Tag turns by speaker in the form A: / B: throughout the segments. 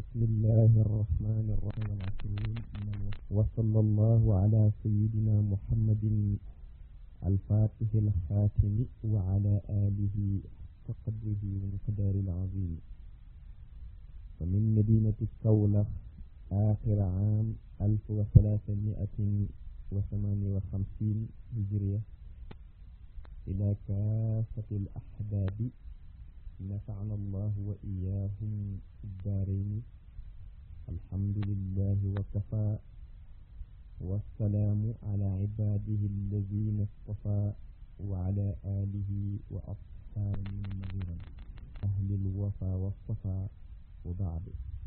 A: بسم الله الرحمن الرحيم وصلى الله على سيدنا محمد الفاتح الخاتم وعلى آله كقدره ومقدار العظيم ومن مدينة كولة آخر عام ألف وثلاثمائة وثمانية وخمسين هجرية إلى كافة الأحباب نفعنا الله وإياهم في الدارين الحمد لله وكفى والسلام على عباده الذين اصطفى وعلى آله وأصحابه نذيرا أهل الوفا والصفا وبعد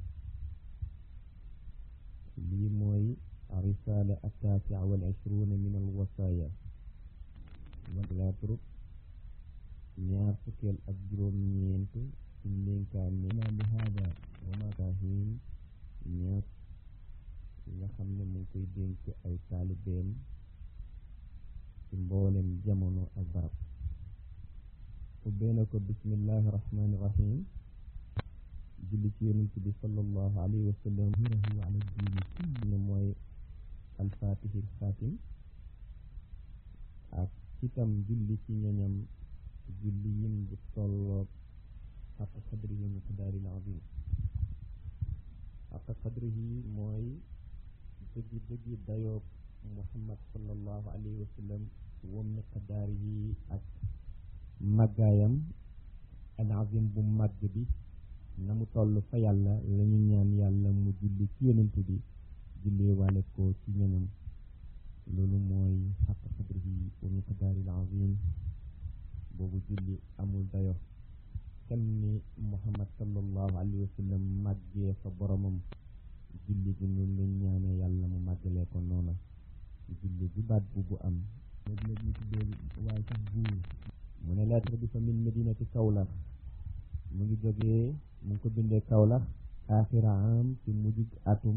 A: لي موي الرسالة التاسعة والعشرون من الوصايا لا ترك ñaar fukkeel ak juróom ñeent ci ndénkaan ne ma li haada wa ma kahin ñaar nga xam ne mu ngi koy dénk ay taalibeem ci mboolem jamono ak barab ubbee na ko bismillahi rahmani rahim julli ci yonent bi sallallahu alayhi wa sallam hirahu ala diini ne mooy alfatihil xaatim ak itam julli ci ñoñam julli yin bu tolloog xaqa qadrihi miqdaaril azim xaqa qadrihi mooy dëggi dëggi dayoob muhammad sallallahu alayhi wa sallam wa miqdaarihi ak màggaayam al azim bu màgg bi na mu toll fa yàlla la ñu ñaan yàlla mu julli ci yonent bi jullee waale ko ci ñoñam loolu mooy xaqa qadrihi wa miqdaaril azim boobu julli amul dayo kenn ni muhammad sallallahu alayhi wa sallam màggee fa boromam julli bi noonu lañ ñaanee yàlla mu màggalee ko noona julli bu baat bu bu am léegi léegi ñu tuddee waaye sax buur mu ne lettre bi fa min medinati kawlax mu ngi jógee mu ngi ko bindee kawlax axira am ci mujjug atum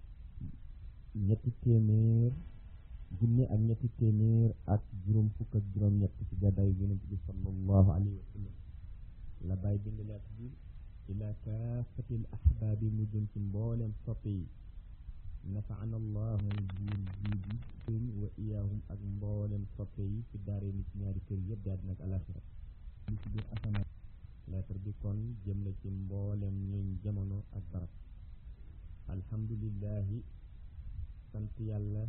A: ñetti téeméer junne ak ñetti téeméer ak juróom fukk ak juróom ñett ci gàddaayu yonent bi sallallahu alayhi wa sallam la bàyyi bind leet bi ila kaafatil ahbaabi mu jëm ci mboolem soppe yi nafaana allah mooy buur jii bi wa iyaahum ak mboolem soppe yi ci daaree ni ci ñaari kër yëpp daal nag alaxira li ci biir asamaan lettre bi kon jëm la ci mboolem ñooñ jamono ak barab alhamdulillahi sant yàlla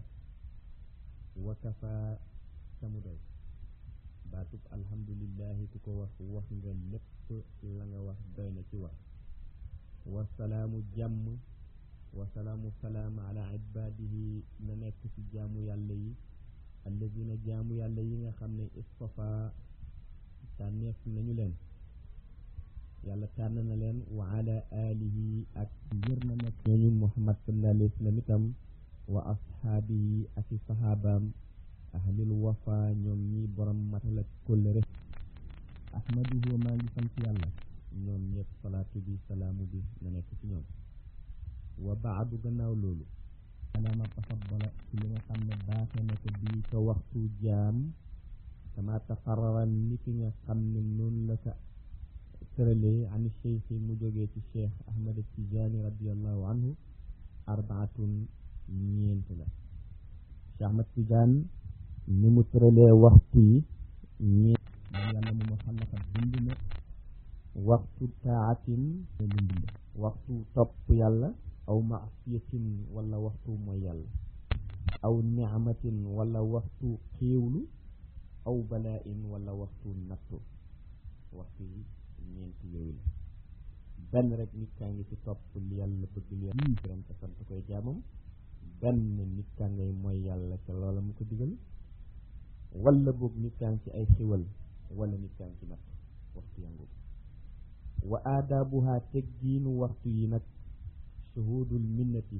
A: wakafa samu doy baatub alhamdulillahi ku ko wax wax nga lépp la nga wax doy na ci wax wasalaamu jàmm wasalaamu salaam ala ibadihi na nekk ci jaamu yàlla yi alladina jaamu yàlla yi nga xam ne istafa tànneef nañu leen yàlla tànn na leen wa ala alihi ak ngir na nekk ñooñu muhammad sallallahu alayhi wa sallam itam wa ashaabi yi ak i saxaabaam ahlil wafa ñoom ñi borom matal ak kóllëre ahmaduhu maa ngi sant yàlla ñoom ñëpp salaatu bi salaamu bi na nekk ci ñoom wa baadu gannaaw loolu alaama tafaddala ci li nga xam ne baaxe na ko bii ko waxtu jaam kama taxarara ni ki nga xam ne noonu la ka tëralee ani cheikh mu jógee ci cheikh ahmad tijaani radiallahu anhu arbaatun ñeent la Cheikh Ahmad Tijaan ni mu tëralee waxtu yi ñeent moom yàlla mu ma xalaqa bind na waxtu taatin bind waxtu topp yàlla aw maasiyatin wala waxtu mooy yàlla aw niamatin wala waxtu xéewlu aw balaain wala waxtu nattu waxtu yi ñeent yooyu la benn rek nit kaa ngi ci topp li yàlla bëgg li yàlla gërëm te sant koy jaamam benn nit kaa ngay mooy yàlla ca loola mu ko digal wala boog nit kaa ngi ci ay xiwal wala nit kaa ngi ci natt waxtu yangu wa aadaabuha teggiinu waxtu yi nag shuhudul minnati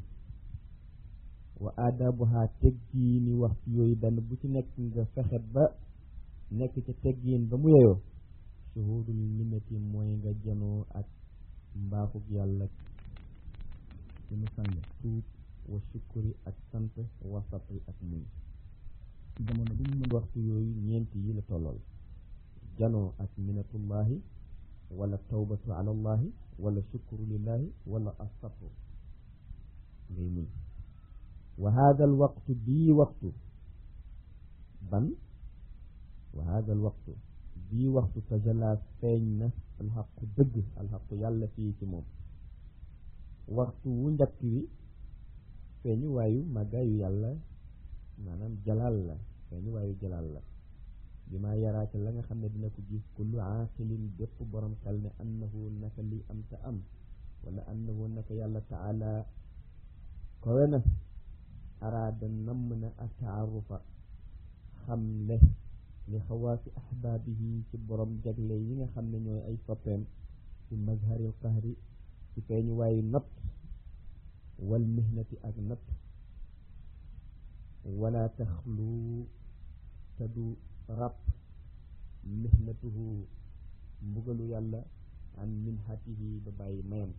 A: wa aadaabuha teggiini waxtu yooyu benn bu ci nekk nga fexe ba nekk ca teggiin ba mu yeyoo shuhudul minnati mooy nga janoo ak mbaaxug yàlla ci mu sang tuub wa sukuri ak sant wa sabri ak muñ jamono bu mu mën waxtu yooyu ñeenti yi la tollool janoo ak minatullahi wala tawbatu ala allahi wala shukru lillahi wala asabru ngay muñ wa hada al waqtu bii waxtu ban wa hada al waqtu bii waxtu tajala feeñ na alxaqu dëgg alxaqu yàlla fii ci moom waxtu wu njëkk wi feeñu waayu màggaayu yàlla maanaam jalaal la feeñu waayu jalaal la bi maa yaraaka la nga xam ne dina ko gis kullu aaqilin bépp borom xel ne annahu naka li am ta am wala annahu naka yàlla taala kowe na araada namm na ataarufa xam le li xawaasi ahbaabihi ci borom jagle yi nga xam ne ñooy ay soppeem ci mazharil qahri ci feeñu waayu natt wal mihnati ak natt wala taxlu te du ràpp mihnatuhu mbugalu yàlla an minhatihi ba bàyyi mayam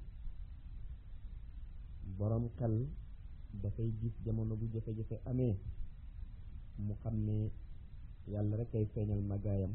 A: borom xel dafay gis jamono bu jafe-jafe amee mu xam ne yàlla rek ay feeñal màggaayam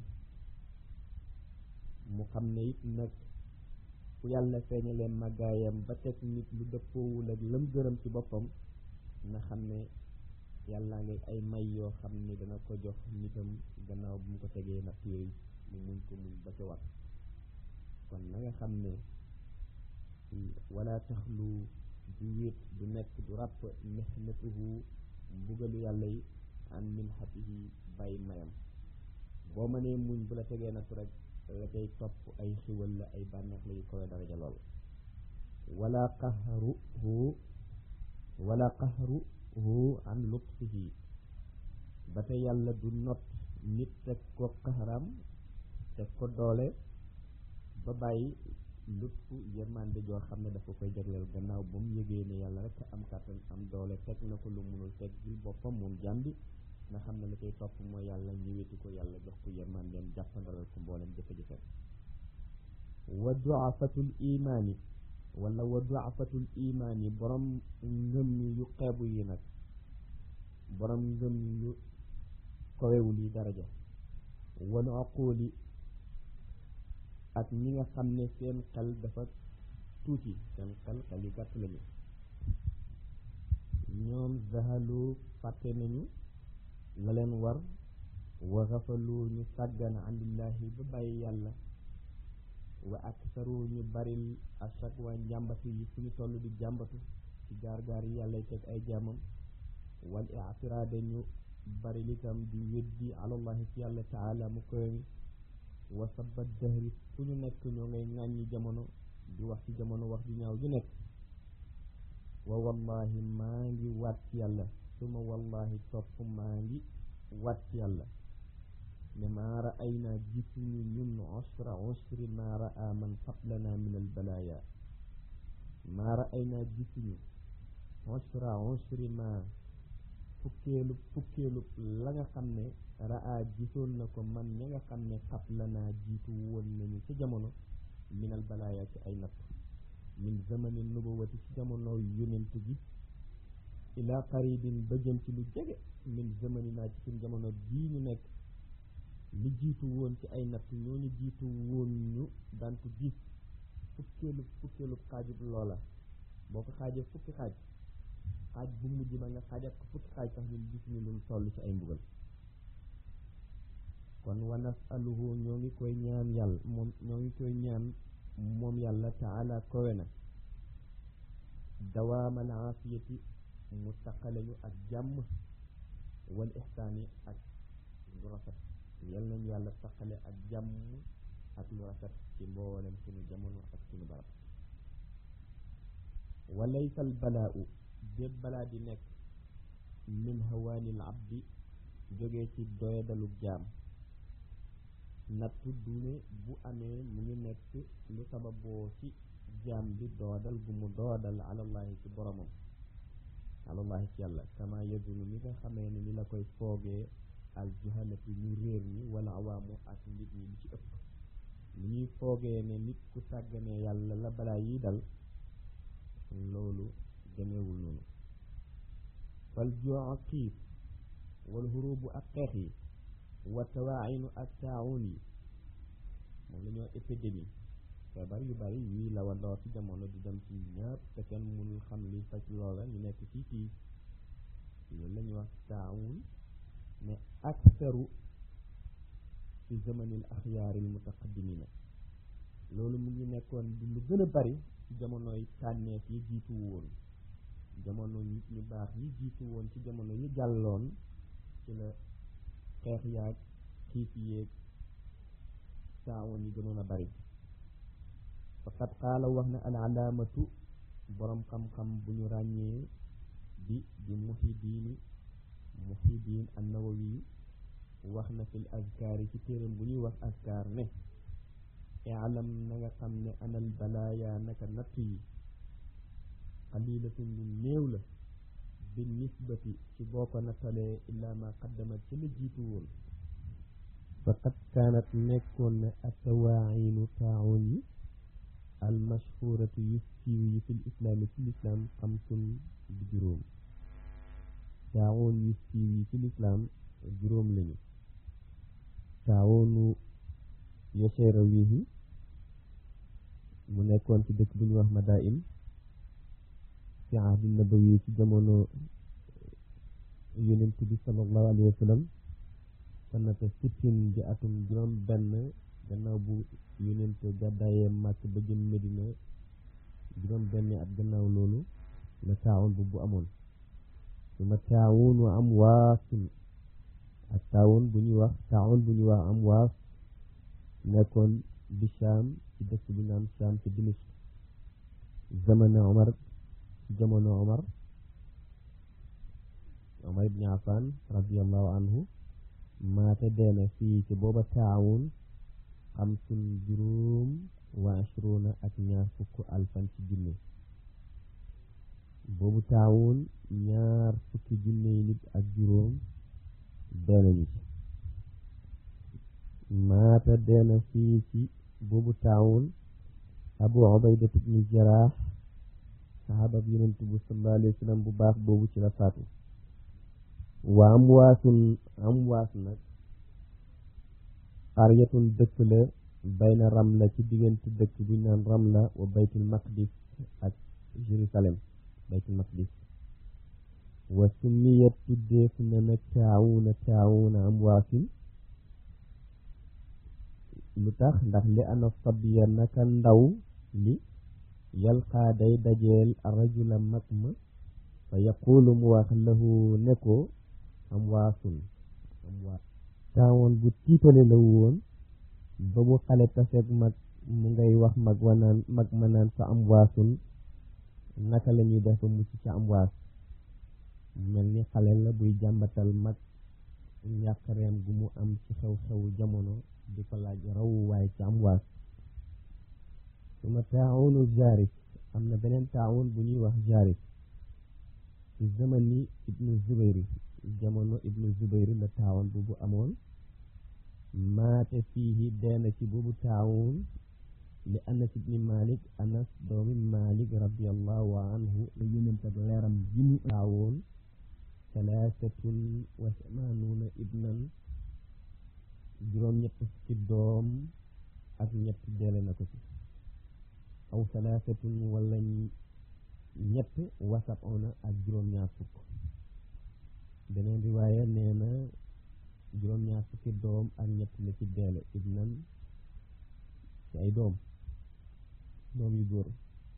A: mu xam ne it nag fu yàlla feeñalee màggaayam ba teg nit lu dëppoowul ak lam gërëm ci boppam na xam ne yàlla ngay ay may yoo xam ne dana ko jox nitam gannaaw bu mu ko tegee natt yooyu mu muñ ko muñ ba ca war kon na nga xam ne wala taxlu du wéet du nekk du ràpp mihnatuhu mbugalu yàlla yi an minhatihi bàyyi mayam boo mënee muñ bu la tegee natt rek la cay topp ay xiwal la ay bànneex la yu kowe daraja lool wala qahruhu wala qahruhu an lutfihi ba te yàlla du not nit teg ko qaxaram teg ko doole ba bàyyi lutfu yërmande joo xam ne dafa koy jagleel gannaaw ba mu yëgee ne yàlla rek am kàttan am doole teg na ko lu munul teg gil boppam moom jàmbi nga xam ne la koy topp mooy yàlla ñëwetu ko yàlla jox ko yërmandeem jàppandalal ko mboolem jafe-jafe wa duafatul imaani wala wa duafatul imaani borom ngëm yu xeebu yi nag borom ngëm yu kowewul yi daraja wal aquli ak ñi nga xam ne seen xel dafa tuuti seen xel xel yu gàtt lañu ñoom zahalu fàtte nañu la leen war wa xafalu ñu sàggan andillahi ba bàyyi yàlla wa aksaru ñu baril à chaque waa njàmbatu yi fu ñu toll di jàmbatu ci gaar-gaar yi yàlla teg ay jaamam wal ictiraade ñu baril itam di weddi alallahi ci yàlla taala mu koy wa sabat dahri fu ñu nekk ñoo ngay ŋàññi jamono di wax ci jamono wax ju ñaaw ju nekk wa wallahi maa ngi waat ci yàlla suma wallahi topp maa ngi waat ci yàlla ne maa ra'aynaa gisuñu ñun usra usri maa ra'a man qablana min al balaaya maa ra'aynaa gisuñu usra usri maa fukkeelu fukkeelu la nga xam ne ra'a gisoon na ko man ña nga xam ne qablanaa jiitu woon nañu ci jamono min al balaaya ci ay natt min zamani nubuwati ci jamono yonent gi ila qaribin ba jëm ci lu jege min zamani naa ci suñ jamono bii ñu nekk li jiitu woon ci ay natt ñooñu jiitu woon ñu daan ko gis fukkeelu fukkeelu xaajub loola boo ko xaajee fukki xaaj xaaj bu mujj ba nga xaajat ko fukki xaaj sax ñun gis ñu lu toll ci ay mbugal kon wa nasaluhu ñoo ngi koy ñaan yàlla moom ñoo ngi koy ñaan moom yàlla taala kowe na dawaamal aafiyati mu taqaleñu ak jàmm wal ixsaani ak lu rafet yal nañu yàlla taqale ak jàmm ak lu rafet ci mboolem suñu jamono ak suñu barab walaysa al balaau déet balaa di nekk min hawaanil abdi jógee ci doyadalu jaam nattu dune bu amee mu ngi nekk lu sababoo ci jaam bi doodal gu mu doodal alallahi ci boromam alallahi ci yàlla kama yazunu ni nga xamee ne ni la koy foogee al juhalati ñu réer ñi wala awaamu ak nit ñi li ci ëpp li ñuy foogee ne nit ku sàgganee yàlla la balaa yi dal loolu demeewul noonu fal joo xiif wal xurubu ak xeex yi wa tawaayinu ak taawun yi moom la ñoo épidémie feebar yu bari yuy lawandoor ci jamono di dem ci ñëpp te kenn mënul xam li faj loola ñu nekk fii fii loolu la ñuy wax taawun ne aktaru fi zamanil axyaaril mutaqaddimina loolu mu ngi nekkoon di lu gën a bari ci jamonoy tànneef yi jiitu woon jamono nit ñu baax yi jiitu woon ci jamono yi jàlloon ci la xeex yaag xiif yéeg taawoon yi gënoon a bari faqad qaala wax na al alaamatu boroom xam-xam bu ñu ràññee bi di muhidiini muhidiin annawawi wax na fil azkaar yi ci téeram bu ñuy wax azkaar ne ilam na nga xam ne anal balaaya naka natt yi xalilatun lu néew la bi nisbati ci boo ko nattalee illaa ma qaddamat ci la jiitu woon faqad kaanat nekkoon na attawaainu taawun yi al mashhuratu yu siiw yi fil islaami ci lislaam xamsun di juróom taawun yu siiw yi ci lislaam juróom lañu taawunu yoseera wihi mu nekkoon ci dëkk bu ñuy wax Madain fi ahdi nabawi ci jamono yonent bi sallallahu alayhi wa sallam sanata sittin di atum juróom benn gannaaw bu yonent gàddaayee màkk ba jëm Medina juróom benn at gannaaw loolu la taawun bu bu amoon su ma taawun wa am waasun ak taawun bu ñuy wax taawun bu ñuy wax am waas nekkoon bi Shaam ci dëkk bi naan Shaam ci Dimishk zamana Omar jamono Omar Omar ibn Affan radiallahu anhu maata deena fii ci booba taawun xamsun juróom wa ashruna ak ñaar fukk alfan ci junne boobu taawun ñaar fukki junne yi nit ak juróom deenañu ci maata deena fii ci boobu taawun abu ubayda ibnu jaraax saxaaba bi yonent bu sallallahu alayhi wa sallam bu baax boobu ci la faatu waa am waasun am waas nag xaryatun dëkk la bayna ramla ci diggante dëkk bu ñu naan ramla wa baytul maqdis ak jérusalem baytul maqdis wa summiyat tuddeef na na taawuna taawuna am waasin lu tax ndax li ana sabiya naka ndaw li yalqaa day dajeel rajula mag ma fa yaqulu mu wax lahu ne ko am waasun am waas taawoon bu tiitale la woon ba mu xale taseeg mag mu ngay wax mag wa naan mag ma naan fa am waasun naka la ñuy def ba mucc ca am waas mel ni xale la buy jàmbatal mag njàqareem gu mu am ci xew-xewu jamono di ko laaj rawu waaye ci am waas su ma taawunu jarik am na beneen taawun bu ñuy wax jarik ci zamani ibnu zubayri jamono ibnu zubayri la taawun bu bu amoon maate fiihi deena ci boobu taawun li anas ibni malik anas doomi malik radiallahu anhu la yonent ak leeram ji mu taawoon talaasatun wa samaanuuna ibnan juróom ñett fukki doom ak ñett deele na ko ci aw salaasatun wala ñett wasabona ak juróom-ñaar fukk beneen riwaaya nee na juróom-ñaar fukki doom ak ñett la ci deele ibnan ci ay doom doom yu góor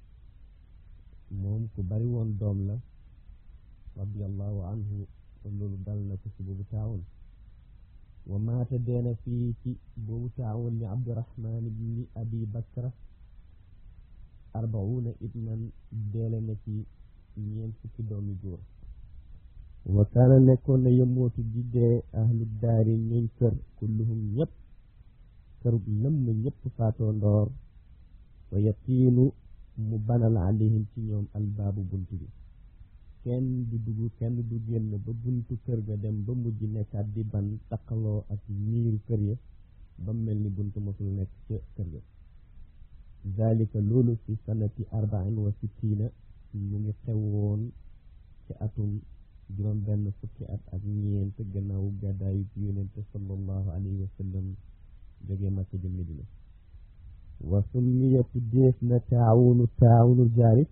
A: moom ku bari woon doom la radiallahu anhu kon loolu dal na ko ci boobu taawun wa maata deena fii ci boobu taawun li abdurahman ibni abi bakra arbauna ibnan deele na ci ñeent fukki doom yu góor wa kaana nekkoon na yëmmootu di dee ahlu daari ñuñ kër kulluhum ñëpp kërub lëmm ñëpp faatoo ndoor wa yatiinu mu banal alayhim ci ñoom albaabu bunt bi kenn du dugg kenn du génn ba buntu kër ga dem ba mujj nekkaat di ban taqaloo ak miiru kër ya ba mel ni buntu mosul nekk ca kër ga zalika loolu fi sanati arbain wa sittina mu ngi xewoon ci atum juróom benn fukki at ak ñeent gannaaw gàddaayu yonente sallallahu alayhi wa sallam jógee Makka jëm Medina wa summiya tuddeef na taawunu taawunul jaaris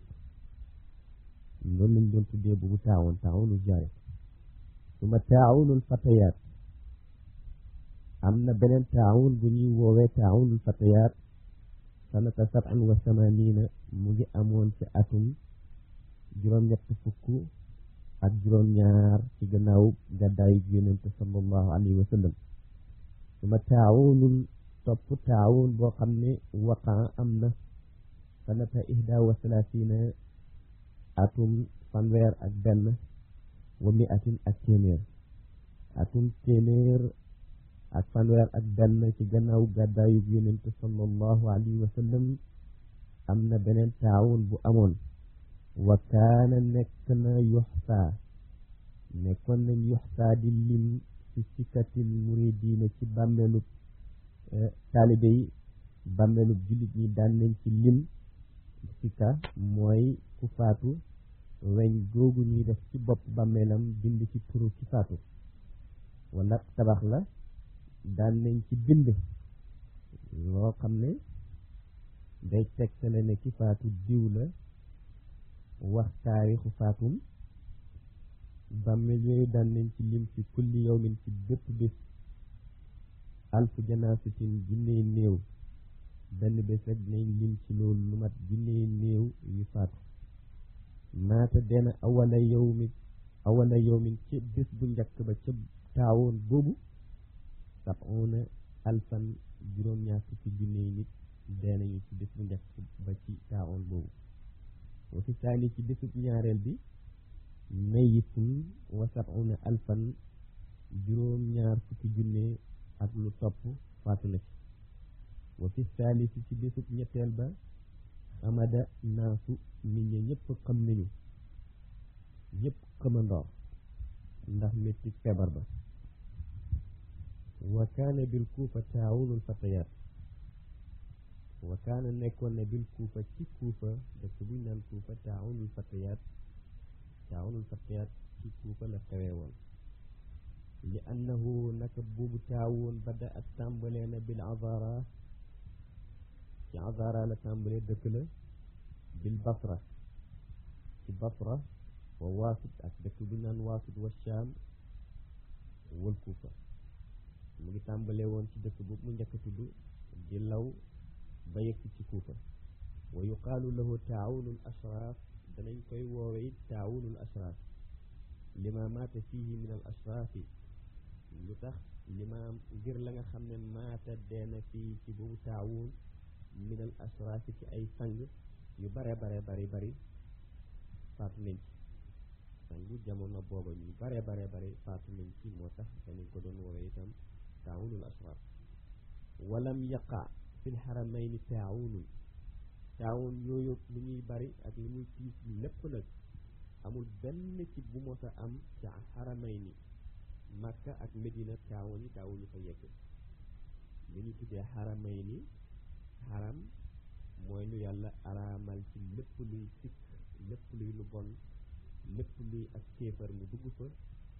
A: loolu lañ doon tuddee boobu taawun taawunul jaaris suma taawunul fatayaat am na beneen taawun bu ñuy woowee taawunul fatayaat sanata sab'in wa samanina mu ngi amoon ci atum juróom-ñett fukk ak juróom-ñaar ci gannaaw gàddaayu yonente sallallahu alayhi wa sallam suma taawunul topp taawun boo xam ne waqaa am na sanata ihda wa salaasina atum fanweer ak benn wa mi atin ak téeméer atum téeméer ak fanweer ak benn ci gannaaw gàddaayu yonente sallallahu alayhi wa sallam am na beneen taawun bu amoon wa kaana nekk na yuxsaa nekkoon nañ yuxsaa di lim ci sikkatil muridiina ci bàmmeelub taalibe yi bàmmeelub jullit ñi daan nañ ci lim sikka mooy ku faatu weñ googu ñuy def ci bopp bàmmeelam bind ci turu ci faatu wala tabax la daan nañ ci bind loo xam ne day tegtale ne ki faatu diw la wax taarixu faatum bàmmeel yooyu daan nañ ci lim ci kulli yawmin ci bépp bés alfu janaasatin junney néew benn bés rek dinañ lim ci loolu lu mat junney néew yu faatu maata dena awala yawmi awala yawmin ci bés bu njëkk ba ca taawoon boobu sab'una alfan juróom-ñaar fukki junney nit dee nañu ci bés bu njëkk ba ci taawoon boobu wa fi saani ci bésub ñaareel bi mayitun wa sab'una alfan juróom-ñaar fukki junne ak lu topp faatu na ci wa fi saalisi ci bésub ñetteel ba amada naasu nit ñi ñëpp xam nañu ñëpp xamandoor ndax métti feebar ba wa kaana bil kuufa taawunul fatayaat wa kaana nekkoon ne bil kuufa ci kuufa dëkk buñ naan kuufa taawunul fatayaat taawunul fatayaat ci kuufa la xewee woon li annahu naka boobu taawun bada ak tàmbalee na bil azara ci azara la tàmbalee dëkk la bil basra ci basra wa waasit ak dëkk bu naan waasit wa shaam wal kuufa mu ngi tàmbalee woon ci dëkk boobu mu njëkk a tudd di law ba yegg ci kuufa wa yuqaalu lahu taawunul ashraaf danañ koy woowe it taawunul ashraaf lima maata fihi min al ashraafi lu tax limaam ngir la nga xam ne maata deena fii ci boobu taawun min al ashraafi ci ay sang yu bare bare bari bari faatu nañ ci sangu jamono booba ñu bare bare bari faatu nañ ci moo tax danañ ko doon woowe itam taawunul ashraaf walam yaqa fil xaramayni taawunun taawun yooyu lu ñuy bari ak lu muy tiis lépp nag amul benn ci bu mos a am ca xaramayni makka ak medina taawun yi taawun yi fa yegg li ñu tuddee xaramayni xaram mooy lu yàlla araamal ci lépp luy sikk lépp luy lu bon lépp luy ak kéefar mu dugg fa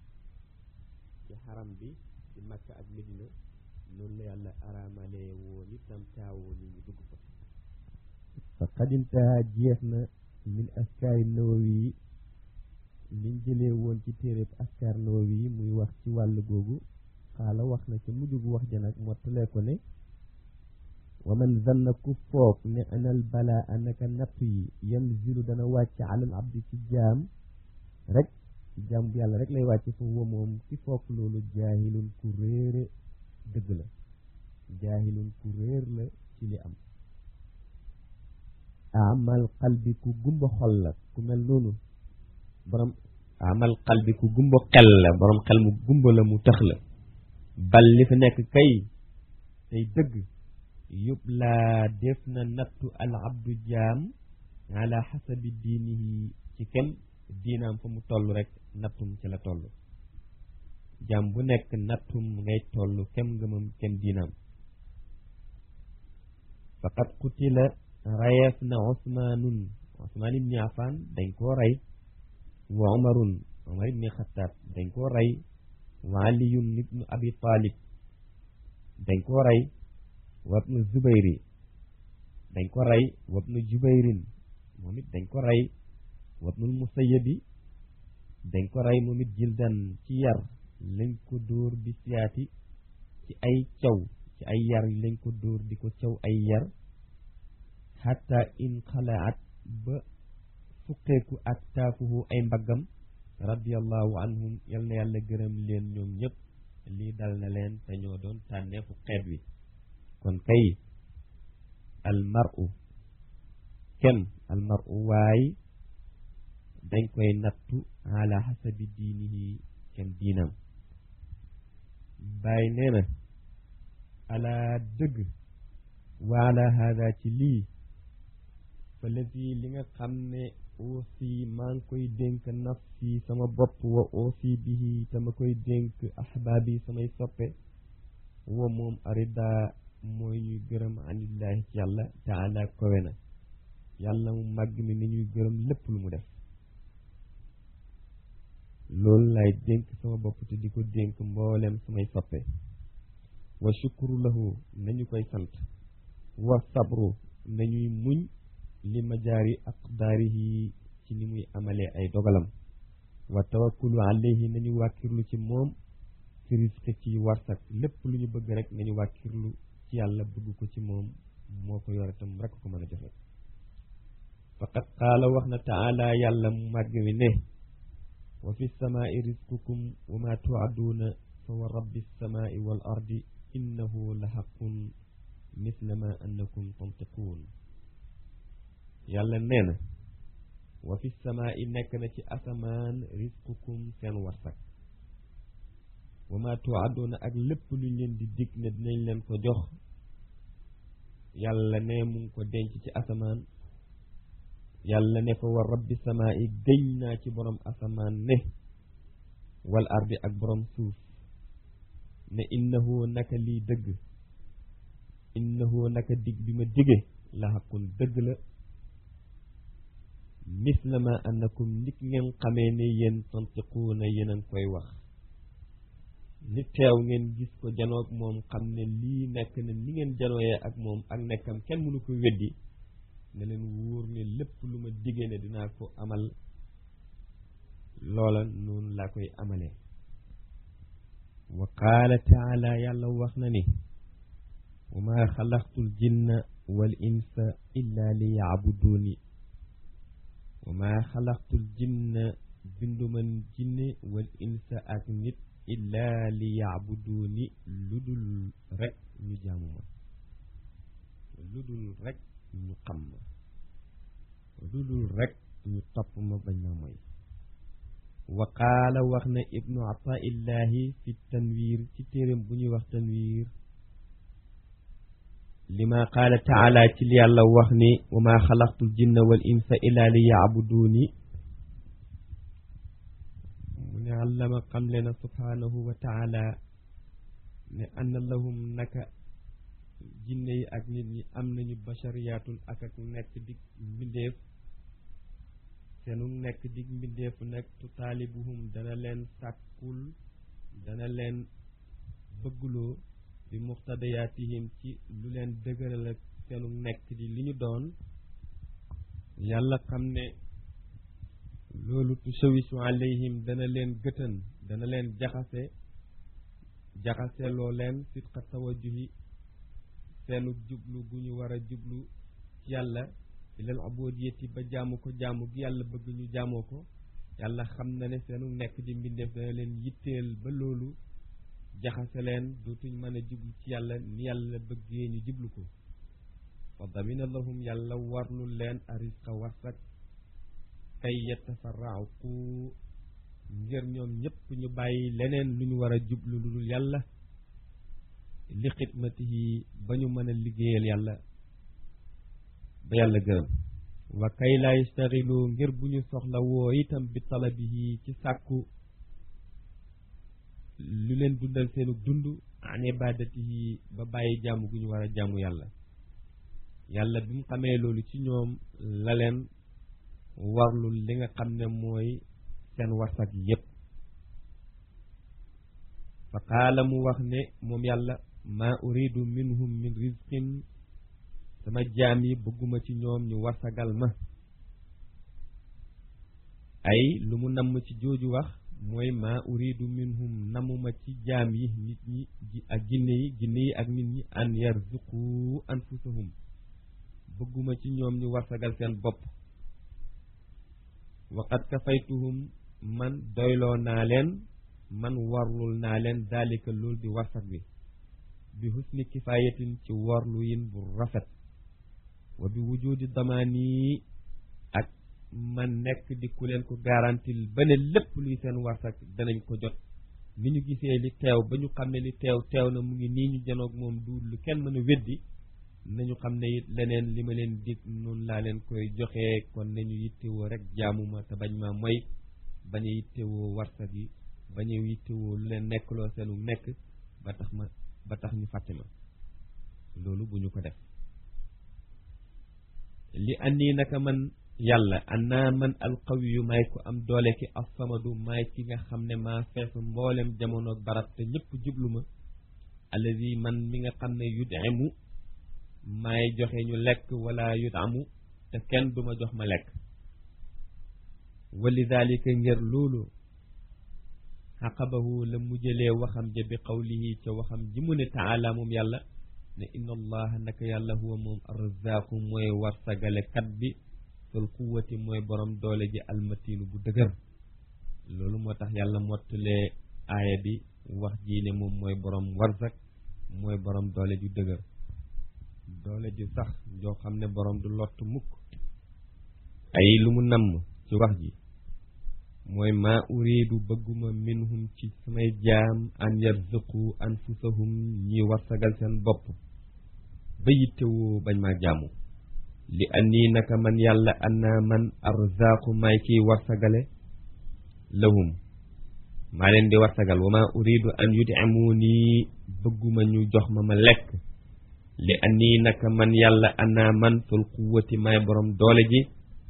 A: ci xaram bi ci makka ak medina noonu la yàlla araamalee woon itam taawoon yi ñu dugg fa fa xadintaha jeex na min askaari nawawi yi liñ jëlee woon ci téeréb askar nawawi yi muy wax ci wàll googu xaala wax na ca mujj gu wax ja nag mottalee ko ne wa man zanna ku foog ne anal balaa anaka nattu yi yanzilu dana wàcc alal abdi ci jaam rek ci jaam bu yàlla rek lay wàcc fa huwa moom ki foog loolu jaahilun ku réere dëgg la jaahilun ku réer la ci li am amal qalbi ku gumba xol la ku mel noonu borom amal qalbi ku gumba xel la borom xel mu gumba la mu tax la bal li fi nekk kay tey dëgg yób laa def na nattu al abdu jaam ala xasabi diinihi ci kem diinaam fa mu toll rek nattum ci la toll jaam bu nekk nattum ngay toll kem ngëmam kem diinaam faqad qutila rayeef na osmaanun osmaan ibni afan dañ koo rey wa omarun omar ibni xataab dañ koo rey wa aliyun ibnu abi talib dañ koo rey wa ibnu zubayri dañ ko rey wabnu jubayrin moom it dañ ko rey wabnul musayyabi dañ ko rey moom it jildan ci yar lañ ko dóor bi siyaati ci ay caw ci ay yar lañ ko dóor di ko caw ay yar xatta in xalaat ba fuqeeku ak taafuhu ay mbaggam radiallahu anhum yal na yàlla gërëm leen ñoom ñëpp lii dal na leen te ñoo doon tànneefu xeet wi kon kay almaru kenn almaru waay dañ koy nattu ala xasabi diinihi kenn diinam bàyyi nee na ala dëgg wa ala hada ci lii fa lati li nga xam ne aussi maa ngi koy dénk nafsi sama bopp wa aussi bihi tama koy dénk ahbaabi samay soppe wa moom arida mooy ñuy gërëm anillahi ci yàlla taala kowe na yàlla mu màgg mi ni ñuy gërëm lépp lu mu def loolu lay dénk sama bopp te di ko dénk mboolem samay soppe wa shukru lahu nañu koy sant wa sabru nañuy muñ li majaari aqdaarihi ci ni muy amalee ay dogalam wa tawakkulu alayhi nañu wàkkirlu ci moom fi risque ci warsak lépp lu ñu bëgg rek nañu wàkkirlu ci yàlla bëgg ko ci moom moo ko yore tam rek ko mën a joxe faqad qaala wax na taala yàlla mu màgg mi ne wa fi samaai risqukum wa ma tuaduuna fa wa rabbi samaai wal ardi innahu la xaqun misla ma annakum tantiquun yàlla nee na wa fi samaai nekk na ci asamaan risqukum seen warsak wa ma tuaduuna ak lépp luñ leen di dig ne dinañ leen ko jox yàlla ne mu ngi ko denc ci asamaan yàlla ne fa wa rabbi samaa i gëñ naa ci borom asamaan ne wal ardi ak borom suuf ne innahu naka lii dëgg innahu naka dig bi ma dige la xaqun dëgg la misla ma annakum nit ngeen xamee ne yéen tantiquuna yéen a ngi koy wax li teew ngeen gis ko janoog moom xam ne lii nekk na ni ngeen janooyee ak moom ak nekkam kenn mënu ko weddi ne leen wóor ne lépp lu ma diggee ne dinaa ko amal loola noonu laa koy amalee wa qaala taala yàlla wax na ni wa ma xalaqtul jinna wal insa illa li yaabuduuni wa ma xalaqtul jinna binduman jinne wal insa ak nit illa li yaabuduuni lu dul rek ñu jaamu ma lu dul rek ñu xam ma lu dul rek ñu topp ma bañ ma mooy wa qaala wax na ibnu ataillahi fi tanwiir ci téeréem bu ñuy wax tanwiir lima qaala taala ci li yàlla wax ni wa ma xalaqtul jinna wal insa illa li yaabuduuni mu ne allama xamle na subhaanahu wa taala ne anna lahum naka jinne yi ak nit ñi am nañu bashariyaatun ak ak nekk dig mbindeef seenu nekk dig mbindeef nag tu taalibuhum dana leen sàkkul dana leen bëgguloo bi muqtadayaatihim ci lu leen dëgëral ak seenu nekk di li ñu doon yàlla xam ne loolu tushawisu alayhim dana leen gëtën dana leen jaxase jaxase loo leen sidqa tawajuhi seenu jublu gu ñu war a jublu ci yàlla ilal ubudiyati ba jaamu ko jaamu gi yàlla bëgg ñu jaamoo ko yàlla xam na ne seenu nekk di mbindeef dana leen yitteel ba loolu jaxase leen dootuñ mën a jublu ci yàlla ni yàlla bëggee ñu jublu ko fa damina lahum yàlla warlu leen arisqa warsak kay yatafarraqu ngir ñoom ñëpp ñu bàyyi leneen lu ñu war a jublu lu dul yàlla li xidmatihi ba ñu mën a liggéeyal yàlla ba yàlla gërëm wa kay laa yastaxilu ngir bu ñu soxla woo itam bi talabihi ci sàkku lu leen dundal seenu dund an ibadatihi ba bàyyi jaamu gu ñu war a jaamu yàlla yàlla bi mu xamee loolu ci ñoom la leen warlu li nga xam ne mooy seen warsak yépp fa qaala mu wax ne moom yàlla maa uridu minhum min rizqin
B: sama jaam yi bëgguma ci ñoom ñu warsagal ma ay lu mu namm ci jooju wax mooy maa uridu minhum namuma ci jaam yi nit ñi ak jinne yi jinne yi ak nit ñi an yarzuqu anfusahum bëgguma ci ñoom ñu warsagal seen bopp waqad kafaytuhum man doyloo naa leen man warlul naa leen daalika loolu di warsak bi bi husni kifayatin ci warlu yin bu rafet wa bi wujudi damaani ak man nekk di ku leen ko garantil ba ne lépp luy seen warsak danañ ko jot ni ñu gisee li teew ba ñu xam ne li teew teew na mu ngi nii ñu janoog moom du lu kenn mën a weddi nañu xam ne it leneen li ma leen dig noonu laa leen koy joxee kon nañu yittewoo rek jaamuma te bañ ma moy bañ a yittewoo warsak yi bañ a yittewoo lu leen nekkloo seenu nekk ba tax ma ba tax ñu fàtte ma loolu bu ñu ko def li andi naka man yàlla annaa man alqawiyu may ko am doole ki assamadu may ki nga xam ne maa fees mboolem jamono barab te ñëpp jublu ma allazi man mi nga xam ne yudimu maay joxe ñu lekk wala yudamu te kenn duma jox ma lekk walidalika ngir loolu xaqabahu la mujjalee waxam ja bi qawlihi ca waxam ji mu ne taala moom yàlla ne inna allaha naka yàlla huwa moom arrazaqu mooy warsagale kat bi sul quwati mooy borom doole ji almatiinu bu dëgër loolu moo tax yàlla mottalee aaya bi wax ji ne moom mooy borom warsak mooy borom doole ju dëgër doole ju sax joo xam ne borom du lott mukk ay lu mu namm ci wax ji mooy maa uridu bëgguma minhum ci samay jaam an yarzuqu anfusahum ñi warsagal seen bopp ba yittewoo bañ maa jaamu li annii naka man yàlla anna man arzaqu maay kiy warsagale lahum maa leen di warsagal wa maa uridu an yud'imuni bëgguma ñu jox ma ma lekk li annii naka man yàlla anna man sul quwwati maay borom doole ji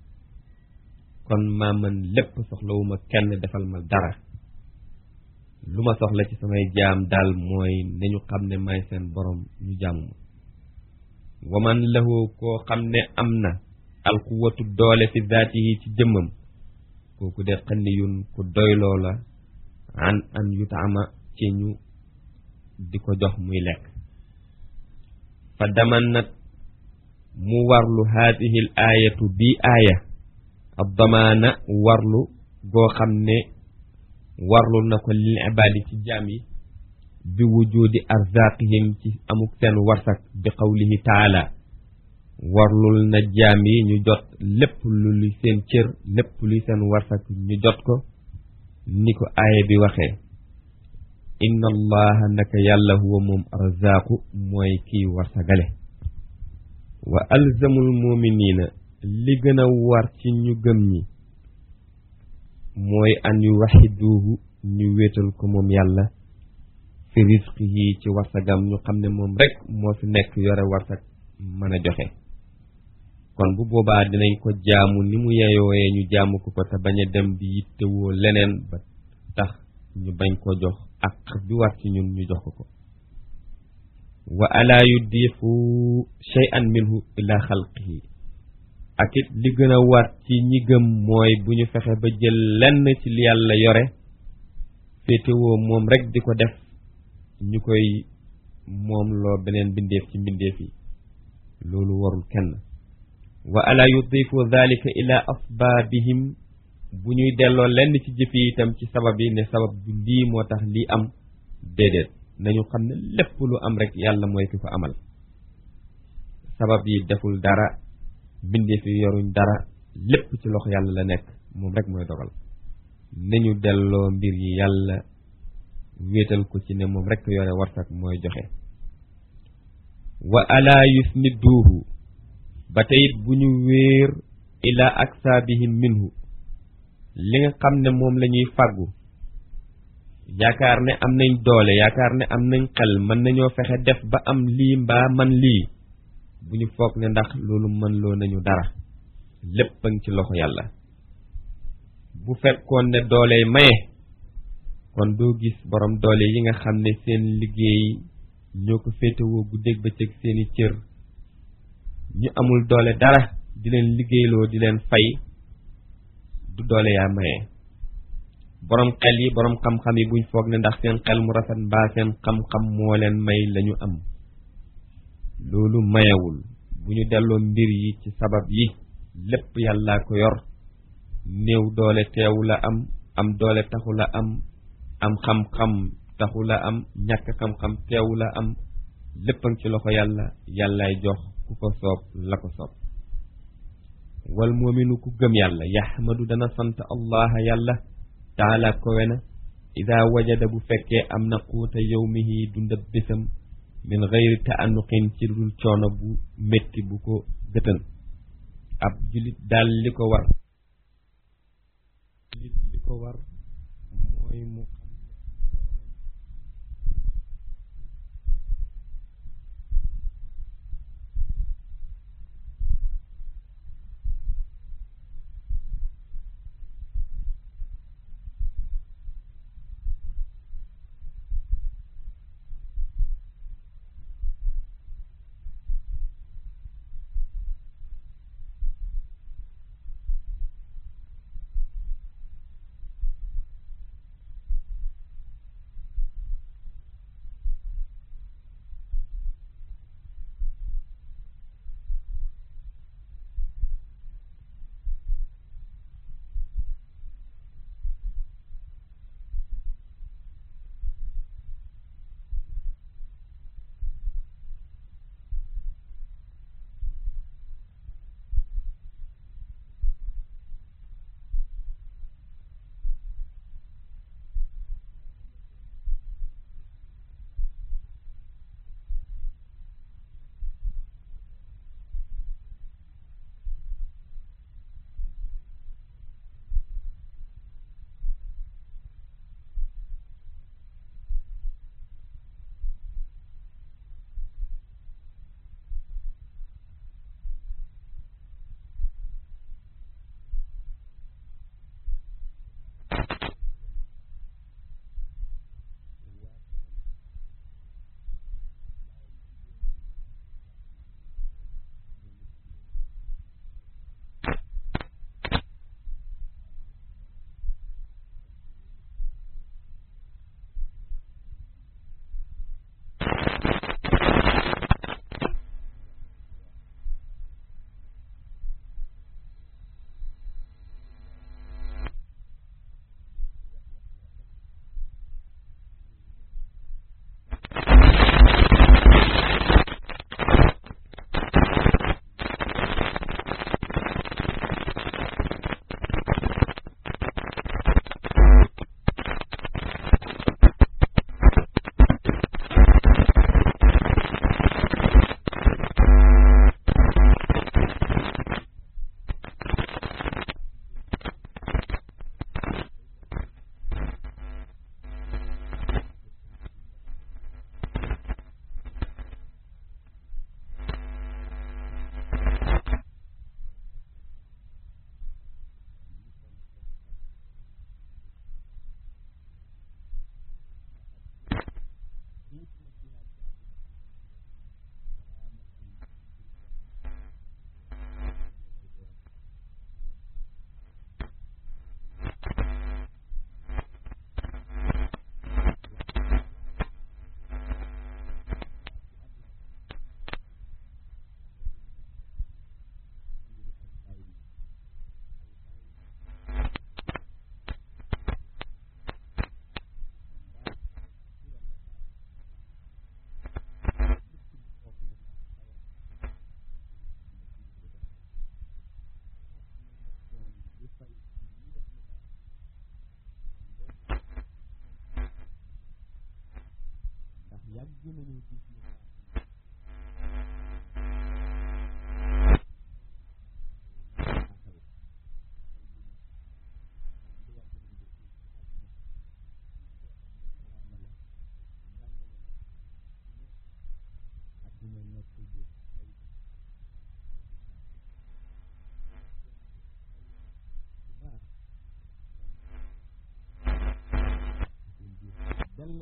B: kon maa man lépp soxlawuma kenn defal ma dara lu ma soxla ci samay jaam daal mooy nañu xam ne may seen borom ñu jaamu ma waman lahu koo xam ne am na alquwatu doole fi zaatihi ci jëmmam kooku de xanniyun ku doyloo la an an yutaama ci ñu di ko jox muy lekk fa damannat mu warlu haadihi l aayatu bii aaya ab damaana warlu goo xam ne warlu na ko lil ibaadi ci jaam yi bi wujudi arzaqihim ci amuk seen warsak bi qawlihi taala warlul na jaam yi ñu jot lépp lu luy seen cër lépp luy seen warsak ñu jot ko ni ko aaya bi waxee inna allaha naka yàlla huwa moom arzaqu mooy kiy warsagale wa alzamul muminina li gën a war ci ñu gëm ñi mooy an yu waxiduhu ñu wéetal ko moom yàlla fi risqihi ci warsagam ñu xam ne moom rek moo fi nekk yore warsak mën a joxe kon bu boobaa dinañ ko jaamu ni mu yeyooyee ñu jaamu ko ko te bañ a dem di yittewoo leneen ba tax ñu bañ ko jox ak bi war ci ñun ñu jox ko ko wa alaa yudifu shay'an minhu ila xalqihi ak it li gën a war ci ñi gëm mooy bu ñu fexe ba jël lenn ci li yàlla yore féetewoo moom rek di ko def ñu koy moom loo beneen mbindeef ci mbindeef yi loolu warul kenn wa ala yudifu dhalika ila asbaabihim bu ñuy delloo lenn ci jëf yi itam ci sabab yi ne sabab bu lii moo tax lii am déedéet nañu xam ne lépp lu am rek yàlla mooy ki ko amal sabab yi deful dara mbindeef yi yoruñ dara lépp ci loxo yàlla la nekk moom rek mooy dogal nañu delloo mbir yi yàlla wéetal ko ci ne moom rek yore warsak mooy joxe wa ala yusnidduuhu ba teyit bu ñu wéer ila aksaabihim minhu li nga xam ne moom la ñuy fàggu yaakaar ne am nañ doole yaakaar ne am nañ xel mën nañoo fexe def ba am lii mbaa man lii bu ñu foog ne ndax loolu mën loo nañu dara lépp a ngi ci loxo yàlla bu fekkoon ne doole maye kon doo gis borom doole yi nga xam ne seen liggéey ñoo ko féetewoo guddeeg bëccëg seeni cër ñu amul doole dara di leen liggéeyloo di leen fay du doole yaa maye boroom xel yi boroom xam-xam yi buñ foog ne ndax seen xel mu rafet mbaa seen xam-xam moo leen may lañu am loolu mayewul bu ñu delloo mbir yi ci sabab yi lépp yàllaa ko yor néew doole teewu la am am doole taxu la am am xam-xam taxu la am ñàkk xam-xam teewu la am léppam ci loxo yàlla yàllaay jox ku ko soob la ko soob wal moominu ku gëm yàlla yaxmadu dana sant allah yàlla taala kowe na ida wajada bu fekkee am na quuta yawmihi dundab bésam min gayri taanuqin ci dul coono bu métti bu ko gëtën ab julit daal li ko war julit li ko war mooy mu xam yàgg nañu gis ne adduna nekk di ay baax dell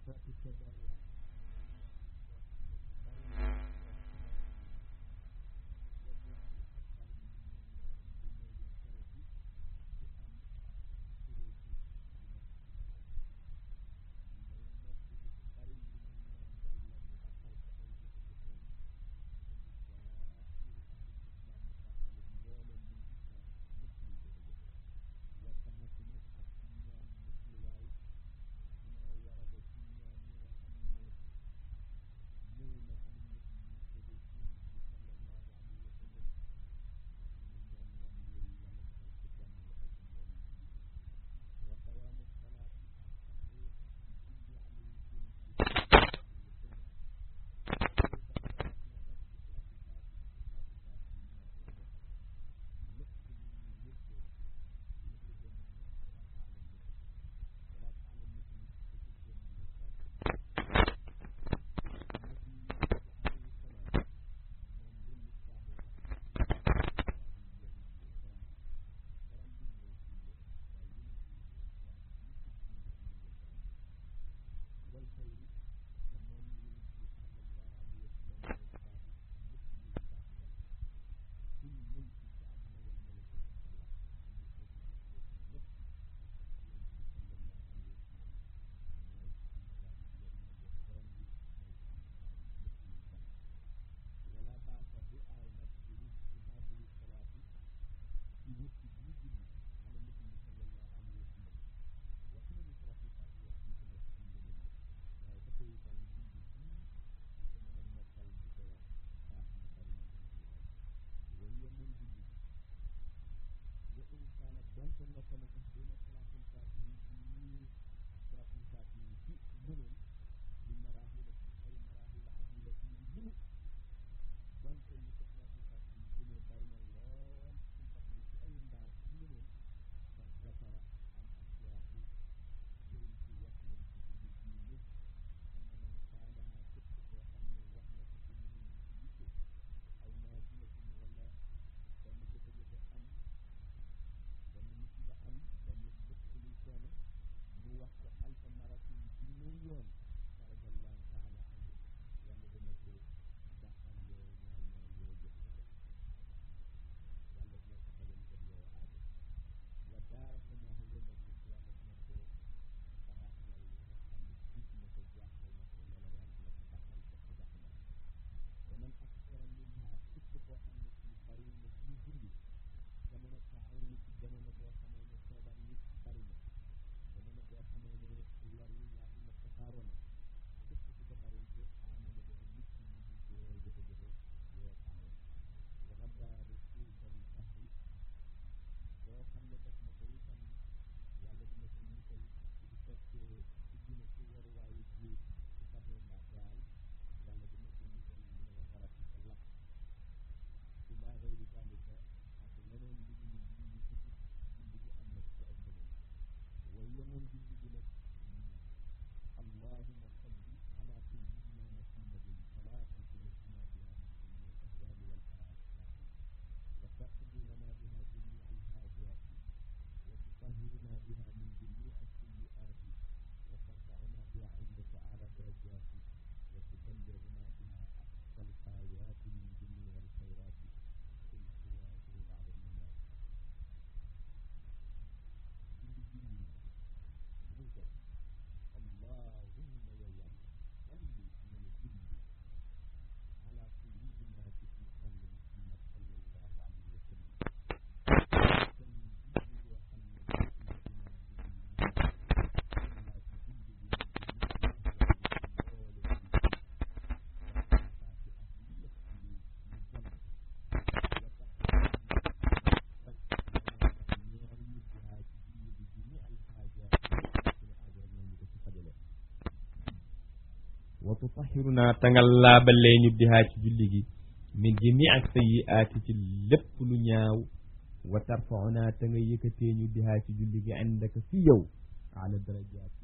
B: wa tutahiruna ta nga laabalee ñu bihaa ci julli gi min jami ak sayyiaati ci lépp lu ñaaw wa tarfauna te nga yëkkatee ñu bihaa ci julli gi indaka fi yow ala darajaati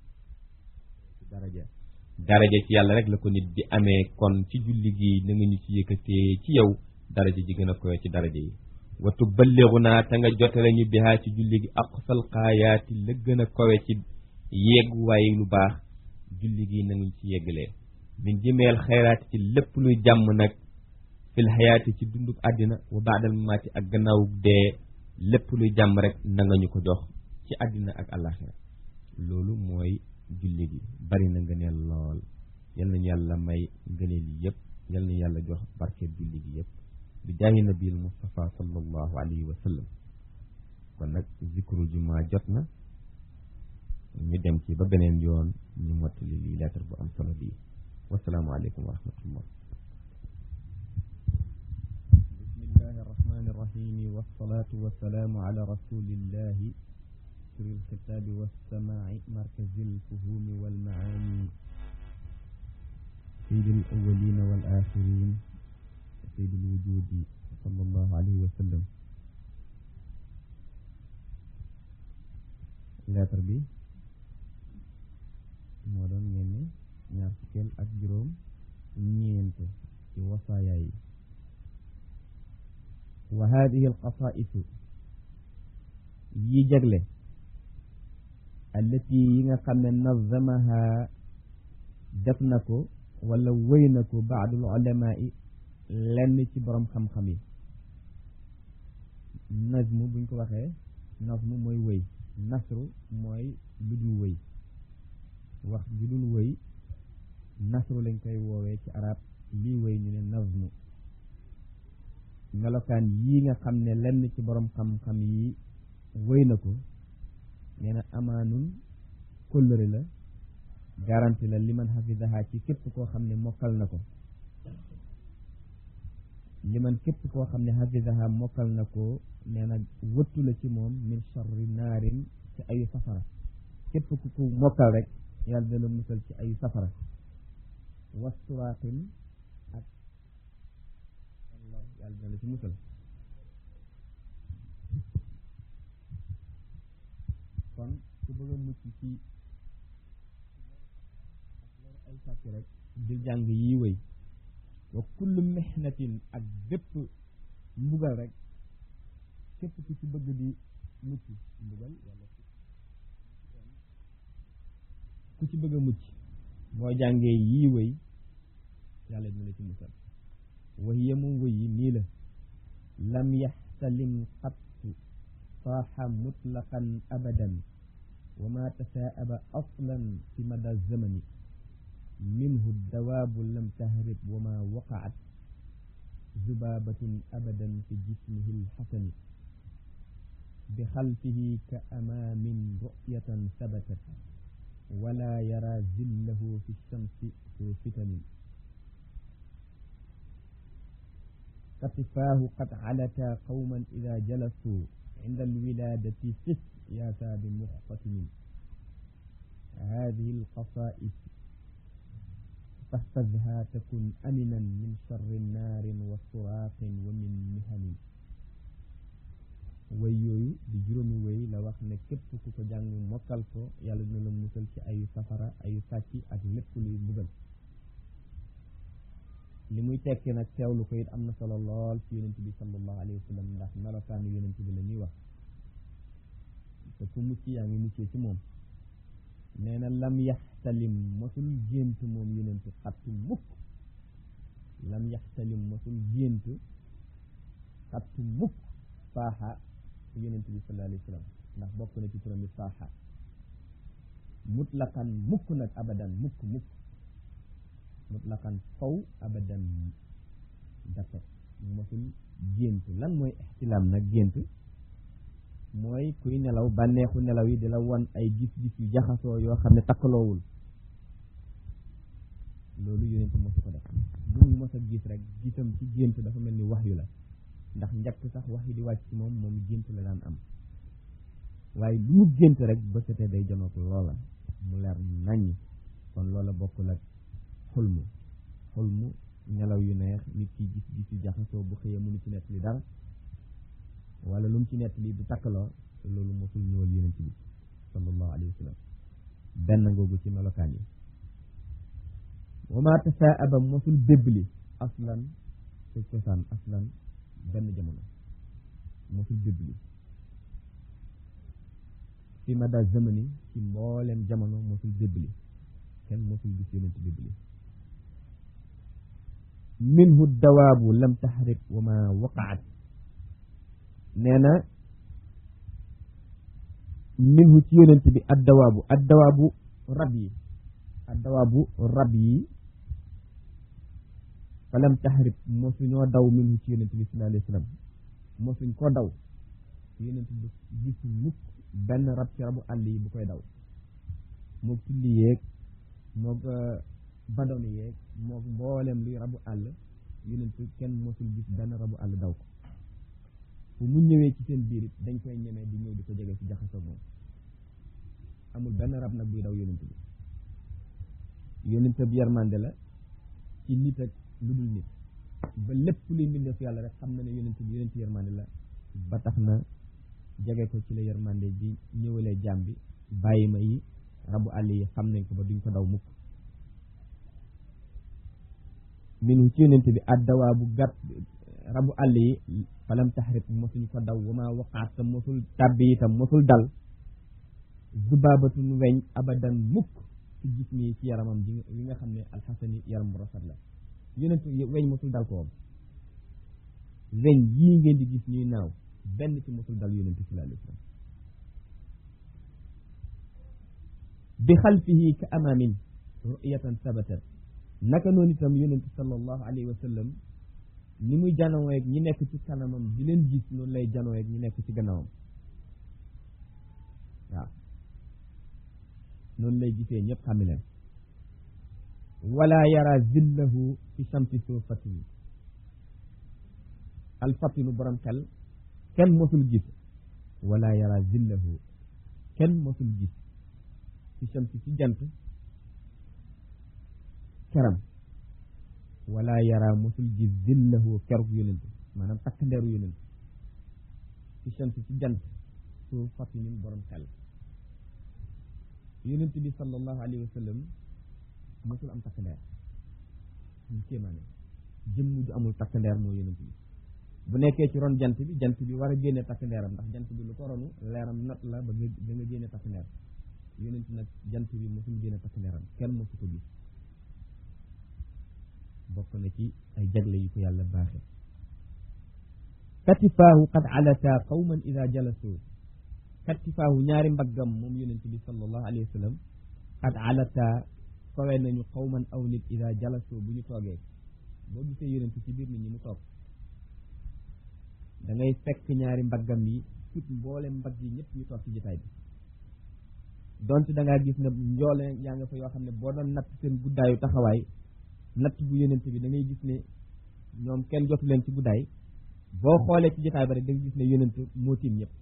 B: ci daraja daraja ci yàlla rek la ko nit di amee kon ci julli gi na nga ñu ci yëkkatee ci yow daraja ji gën a koy ci daraja yi wa tuballighuna te nga jotale ñu bihaa ci julli gi aqsal xaayaati la gën a kowe ci yeeguwaay lu baax julli gi nañu ci yeggalee min jëmeel xayraati ci lépp luy jàmm nag fil xayaati ci dunduk àddina wa baadal mamaati ak gannaaw dee lépp luy jàmm rek na nga ñu ko jox ci àddina ak àllaaxira loolu mooy julli gi bari na ngëneel lool yal nañu yàlla may ngëneel yi yëpp yal nañu yàlla jox barke julli gi yëpp bi jaahi nabil Mustafa sallallahu alayhi wa sallam kon nag zikru jumaa jot na ñu dem ci ba beneen yoon ñu mottali lii lettre bu am solo bii wasalaamu aleykum wa rahmatullah bismillahi arrahmani irrahimi wassalatu wassalaamu ala rasulillahi sir alxitaabi walsamaai markazi alfuhumi walmaani سيد الأولين والآخرين سيد الوجود صلى الله عليه وسلم lettre bi moo doon ngeen ne ñaar fukkeel ak juróom ñeent ci wasaaya yi wa hadihi alqasaisu yi jagle allati yi nga xam ne nazamaha def na ko wala wëy na ko baadul ulamaa yi lenn ci borom xam-xam yi nazmu buñ ko waxee nazmu mooy wëy nasru mooy lu dul wëy wax ju dul wëy nasru lañ koy woowee ci arab lii wëy ñu ne nazmu melokaan yii nga xam ne lenn ci borom xam-xam yi wëy na ko nee na amaanun kóllëre la garanti la liman xafidaha ci képp koo xam ne mokkal na ko liman képp koo xam ne xafidaha mokkal na ko nee na wëttu la ci moom min charri naarin ci ayu safara képp ku ko mokkal rek yàlla dana musal ci ayu safara wasturaatin ak yàlla dana ci musal kon ku bëgg a mucc ci ay sàcc rek di jàng yi wëy wa kullu mihnatin ak bépp mbugal rek képp ku ci bëgg di mucc mbugal wala ku ci bëgg a mucc boo jàngee yii wëy yàlla dina la ci musal wa hiya moom wëy yi nii la lam yaxtalim qattu saaxa mutlaqan abadan wa ma tasaaba aslan fi mada zamani minhu dawaabu lam tahrib wa ma waqaat zubaabatun abadan fi jismihi lxasani bi xalfihi ka amaamin ru'yatan sabatat wala yara zillahu fi shamsi su fitanin katifaahu qad calata qawman ida jalasuu cinda alwilaadati fis yaataa bi muxtatinin hadihi alqasaa'is فاحفظها تكن أمنا من شر نار وصراخ ومن مهن way yooyu di juróomi way la wax ne képp ku ko jàng mokkal ko yàlla dina la musal ci ayu safara ayu sàcc ak lépp luy mbugal li muy tekki nag teewlu ko it am na solo lool ci yonent bi sallallahu alayhi wa sallam ndax melokaanu yonent bi la ñuy wax te ku mucc yaa ngi muccee ci moom nee na lam yaxtalim mosul gént moom yonent xattu mukk lam yaxtalim mosul gént xattu mukk faaxa yonent bi sallallahu alayhi wa sallam ndax bokk na ci turam bi faaxa mutlaqan mukk nag abadan mukk mukk mutlaqan faw abadan dafa mosul gént lan mooy ixtilaam nag gént mooy kuy nelaw bànneexu nelaw yi di la won ay gis-gis yu jaxasoo yoo xam ne takkaloowul loolu yonent mosu ko def lu mu mos a gis rek gisam ci gént dafa mel ni wax yu la ndax njëkk sax wax yi di wàcc ci moom moom gént la daan am waaye lu mu gént rek ba setee day janook loola mu leer naññ kon loola bokkul ak xulmu xulmu nelaw yu neex nit ki gis gis yu jaxasoo bu xëyee mënu ci nett li dara wala lu mu ci nett li du takkaloo loolu mosul ñëwal yonent bi sallallahu alayhi wa sallam benn ngoogu ci melokaan yi wa ma tasaaba mosul bébbli aslan ci cosaan aslan benn jamono mosul bébbli fi mada zamani ci mboolem jamono mosul bébbli
A: kenn mosul gis yonent bi iblis minhu dawaabu lam taxrik wa ma waqaat nee na minhu ci yonent bi addawaabu addawaabu rab yi addawaabu rab yi fa lam taxrib mosuñoo daw minhu ci yonent bi sallallahu alayhi wa sallam mosuñ ko daw yonent bi gis mukk benn rab ci rabu àll yi bu koy daw moog tulli yeeg moog badoni yeeg moog mboolem luy rabu àll yonent kenn mosul gis benn rabu àll daw ko fu mu ñëwee ci seen biir it dañ koy ñemee di ñëw di ko jege ci jaxasoo moom amul benn rab nag buy daw yonent bi yonent bi yarmande la ci nit ak lu dul nit ba lépp luy mbindeef yàlla rek xam na ne yonent bi yonent yarmande la ba tax na jege ko ci la yarmande ji ñëwalee jaam bi bàyyi ma yi rabu àll yi xam nañ ko ba duñ ko daw mukk minu ci yonent bi addawaa bu gàtt rabu àll yi falam taxrib mosuñ ko daw wama waqaat tam mosul tàbbi itam mosul dal zubaabatun weñ abadan mukk ci gis nii ci yaramam ji yi nga xam ne alxasani yaram bu rafet la yonent weñ mosul dal ko weñ yii ngeen di gis ñuy naaw benn ci mosul dal yonent sallallahu alayhi wa sallam bi xalfihi ka amaamin ru'yatan sabatat naka noonu itam yonent sallallahu alayhi wa sallam ni muy janoo ak ñi nekk ci kanamam di leen gis noonu lay janoo ak ñi nekk ci gannaawam waaw noonu lay gisee ñëpp xami leen wala yara zillahu fi samti soo fatini alfatinu borom xel kenn mosul gis wala yara zillahu kenn mosul gis fi samti ci jant keram wala yara mosul gis zillahu keruk yonent maanaam takk ndeeru yonent fi samti ci jant soo fatinin borom xel yonent bi sallallahu alayhi wa sallam mosul am takk ndeer ñu kéemaane jëmm ju amul takk ndeer moo yonent bi bu nekkee ci ron jant bi jant bi war a génne takk ndeeram ndax jant bi lu ko ronu leeram nat la ba nga ba nga génne takk ndeer yonent nag jant bi mosul génne takk ndeeram kenn mosu ko gis bokk na ci ay jagle yu ko yàlla baaxe katifaahu qad alata qawman ida jalasu katifaahu ñaari mbaggam moom yonent bi sallallahu alayhi wa sallam qad alata kawe nañu qawman aw nit ida jalasu bu ñu toogee boo gisee yonent ci biir nit ñi mu toog da ngay fekk ñaari mbaggam yi sut mboole mbagg yi ñëpp ñu toog ci jotaay bi donte da ngaa gis ne njoole yaa nga fa yoo xam ne boo doon natt seen guddaayu taxawaay natt bu yonent bi da ngay gis ne ñoom kenn jotu leen ci guddaay boo xoolee ci jotaay ba rek da nga gis ne yonent moo tiim ñëpp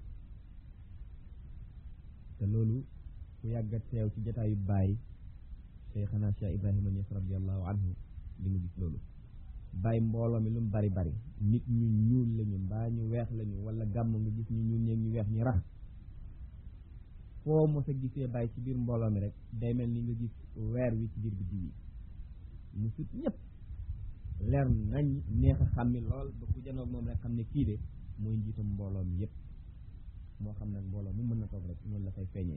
A: te loolu ku yàgga teew ci jotaayu bàyyi Cheikhana Cheikh Ibrahima Niass radiallahu anhu li nga gis loolu bàyyi mbooloo mi lu mu bari bari nit ñu ñuul lañu mbaa ñu weex lañu wala gàmm nga gis ñu ñuul ñeeg ñu weex ñi rax foo mos a gisee bàyyi ci biir mbooloo mi rek day mel ni nga gis weer wi ci biir biddi yi mu sut ñëpp leer nañ neex a xàmmi lool ba ku janoog moom rek xam ne kii de mooy njiitam mbooloo mi yëpp moo xam nag mbooloo mu mën na toog rek noonu la fay feeñee